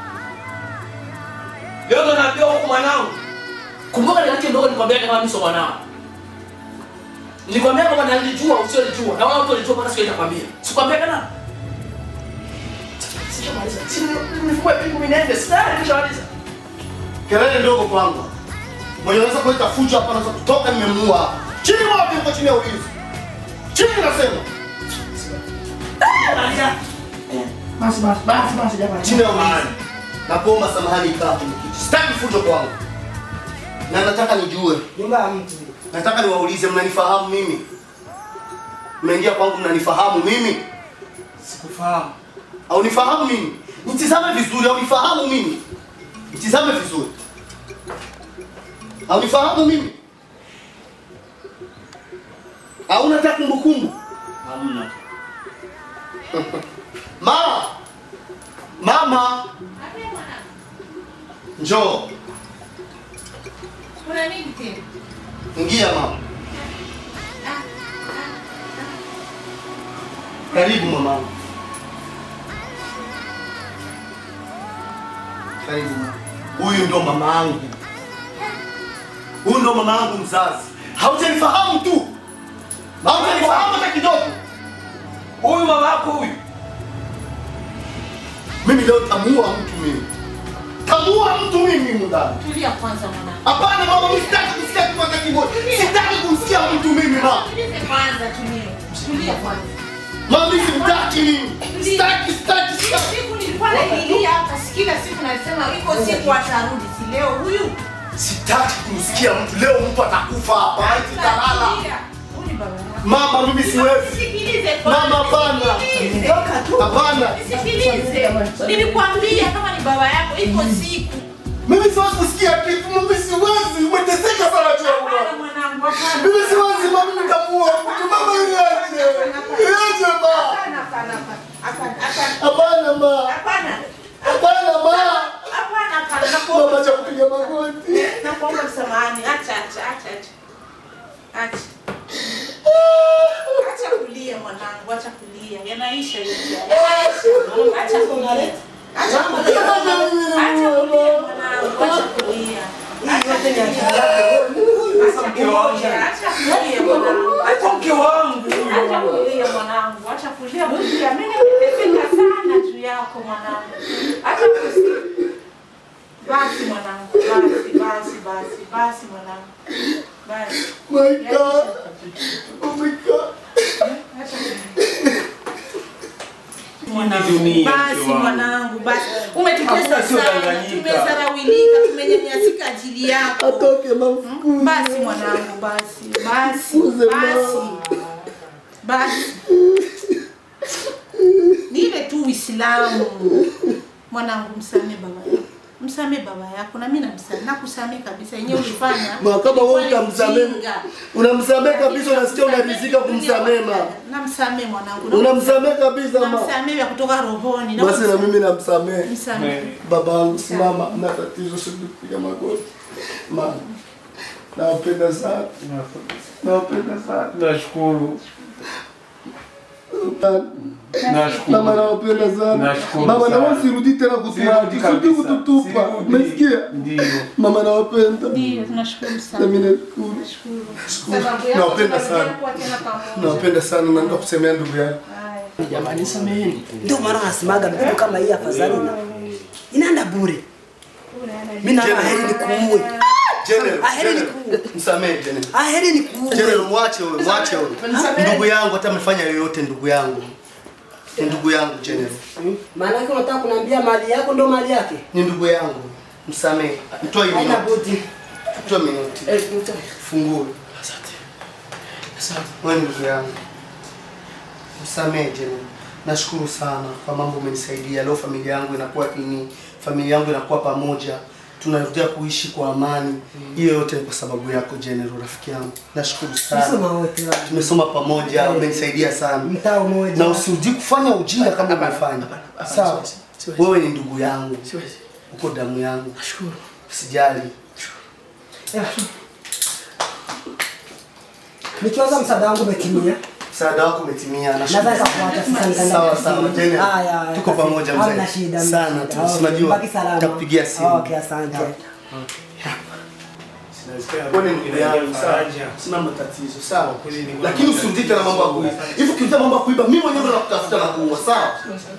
Leo ndo naambia huku mwanangu. kumbuka ni yake ndogo nikwambia kama mimi sio mwanao. Nilikwambia kama nalijua usiolijua. Na wala watu walijua mpaka siku ile nakwambia. Sikwambia kana. Sijamaliza. Si nilikuwa pingu minende. Sasa nimeshamaliza. Kelele ndogo kwangu. Mwenye anaweza kuleta fujo hapa anaweza kutoka nimemuua hapa. Chini wapi uko chini ya ulinzi? Chini nasema. Basi basi basi basi jamani. Chini ya ulinzi. Nakuomba samahani kaa kwenye kiti. Sitaki fujo kwangu. Na nataka nijue. Nyumba ya mtu. Nataka niwaulize mnanifahamu mimi? Mmeingia kwangu mnanifahamu mimi? Sikufahamu. Au nifahamu mimi? Nitizame vizuri au nifahamu mimi? Nitizame vizuri. Au nifahamu mimi? Au unataka kumbukumbu? Hamna. Mama. Mama. Njoo. Kuna nini tena? Ingia mama. Karibu mama. Karibu mama. Huyu ndo mama yangu. Huyu ndo mama yangu mzazi. Haujanifahamu tu. Haujanifahamu hata kidogo. Huyu mama yako huyu. Mimi leo tamuua mtu mimi. Tamuua mtu mimi mundani. Tulia kwanza mwanangu. Hapana mama, mimi sitaki kusikia kitu hata kimoja. Sitaki kumsikia mtu mimi mama. Tulize kwanza tulie. Tulia kwanza. Mama, mimi simtaki mimi. Sitaki, sitaki, sitaki. Siku nilikuwa nailia hapa, kila siku nasema iko siku atarudi, si leo huyu. Sitaki kumsikia mtu. Leo mtu atakufa hapa. Maiti italala. Huyu ni baba yako. Mama, mimi siwezi. Nisikilize kwanza. Mama, hapana. Nisikilize. Hapana. Nisikilize. Nilikwambia kama ni baba yako iko siku. Mimi siwezi kusikia kitu. Mimi siwezi. Umeteseka sana tu hapo. Mwanangu, hapana. Mimi siwezi mama, mimi nitamuua mtu. Mama, niache. Niache mama. Hapana, hapana, hapana. Hapana, hapana. Hapana ma. Hapana. Hapana ma. Hapana, hapana. Mama, Nakuomba acha kupiga magoti. Nakuomba msamahani. Acha, acha, acha, acha. Acha. Acha kulia mwanangu, acha kulia. Yanaisha yote. Yanaisha. Acha kulia. Acha kulia. Acha kulia mwanangu, acha kulia. Acha kulia. Sasa mke wangu. Acha kulia mwanangu. Acha mke wangu. Acha kulia mwanangu. Acha kulia kulia. Mimi nimeteseka sana juu yako mwanangu. Acha kusikia. Basi mwanangu. Basi basi basi basi mwanangu. Basi. My God. Oh my God. Acha dunia, basi mke wangu. mwanangu basi umetutesa Hakuna sio sana danganyika. tumedharaulika tumenyanyasika ajili yako atoke basi mwanangu basi basi basi basi ni ile tu uislamu mwanangu msame baba yako msame baba yako na mimi namsame nakusamee kabisa yenyewe ulifanya Ma, kama wewe ilikuwa ni utamsamehe ujinga. unamsamehe kabisa, unasikia unaridhika kumsamehe ma, namsamee mwanangu unamsamehe kabisa ma. namsamee vya kutoka rohoni Basi na mimi namsamehe Msamehe. baba yangu, simama, na tatizo, sikupiga magoti ma, nawapenda sana, nawapenda sana, Nashukuru. Nashukuru. Mama nawapenda sana. Nashukuru Mama sana. naomba usirudi tena kutuacha. Sirudi Usirudi kabisa. kututupa. Sirudi. Umesikia? Ndio. Mama nawapenda. Ndio, tunashukuru sana. Na mimi nashukuru. Sababu yako Nawapenda tunarudia sana. kuwa tena pamoja. Nawapenda sana na ndio kusemea ndugu yangu. Jamani, sameheni. Ndio maana nasemaga ndugu kama hii afadhali na inaenda bure. Mimi na heri ni kuue. General, Aheri ni General, msamehe General. Aheri ni kuue. General, mwache wewe, mwache wewe. Ndugu yangu hata amefanya yoyote ndugu yangu. Ni ndugu yangu General. Maana yake unataka kuniambia mali yako ndio mali yake? Ni ndugu yangu. Msamehe. Mtoa hiyo. Haina note. budi. Mtoa minoti. Eh, mtoa. Fungue. Wewe ni ndugu yangu. Msamehe General. Nashukuru sana kwa mambo umenisaidia. Leo familia yangu inakuwa ini, familia yangu inakuwa pamoja. Tunarudia kuishi kwa amani. Hiyo yote ni kwa sababu yako General, rafiki yangu. Nashukuru sana. Tumesoma wote wale. Tumesoma pamoja, Eh. umenisaidia sana. Mtaa mmoja. Na usirudi kufanya ujinga kama umefanya. Sawa. siwezi. Wewe ni ndugu yangu. Uko damu yangu. Nashukuru. Usijali. Nikiwaza msaada wangu umetimia. Msaada wako umetimia. Nashukuru. Naweza kuacha sasa nikaenda Sawa kazini. sawa, General. Haya, haya, Tuko basi. pamoja mzee. Hamna shida. hamna Sana shida. tu. Okay, Si unajua baki salama. nitakupigia simu. Okay, asante. Wewe ni ndugu yangu, sawa. Sina matatizo, sawa. Lakini usirudi tena mambo ya kuiba. Hivi ukirudia mambo ya kuiba, mimi mwenyewe ndo nakutafuta na kuua, sawa?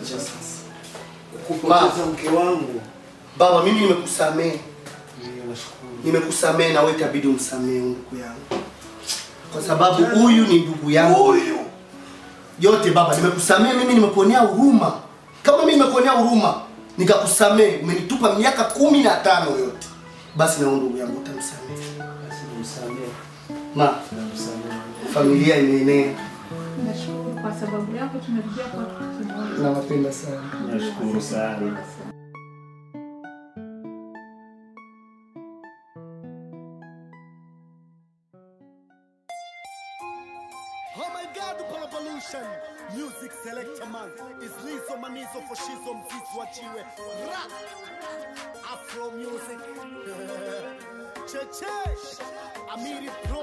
Kupoteza mke wangu. Baba, mimi nimekusamehe. Nimekusamehe na wewe itabidi umsamehe huyu ndugu yangu. Kwa sababu huyu ni ndugu yangu. Huyu. Yote baba, nimekusamehe mimi nimekuonea huruma. Kama mimi nimekuonea huruma, nikakusamehe, umenitupa miaka kumi na tano yote. Basi na huyu ndugu yangu utamsamehe. Basi nimsamehe. Ma, familia imeenea. Nashukuru kwa sababu yako tumerudia kwa kitu kimoja. Nawapenda sana. Nashukuru sana. Oh my God, Palapolution Music Selector Man is Lizo Manizo for Shizo Mzizi wachiwe Rap Afro Music Cheche Amiri Pro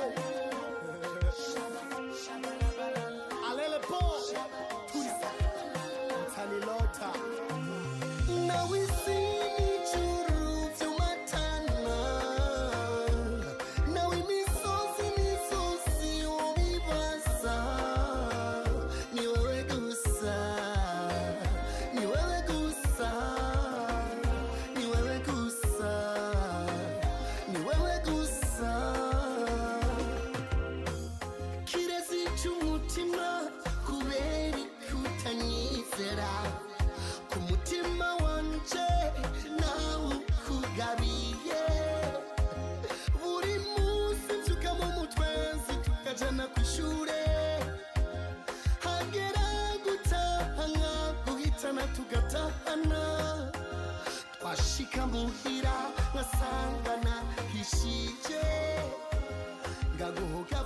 Alele Po Tuisa Mtani Lota Now we see churu vyumatana Now we misozi misozi umibasa Ni wewe gusa Ni wewe gusa Ni wewe gusa Ni wewe gusa kirezi cy'umutima kubera ikutanyizera ku mutima wanje nawe ukugabiye buri munsi mbyuka mu mutwenzi tukajana ku ishure hagera gutaha nkaguhitana tugatahana twashika muhira nkasangana hishije ngaguhoga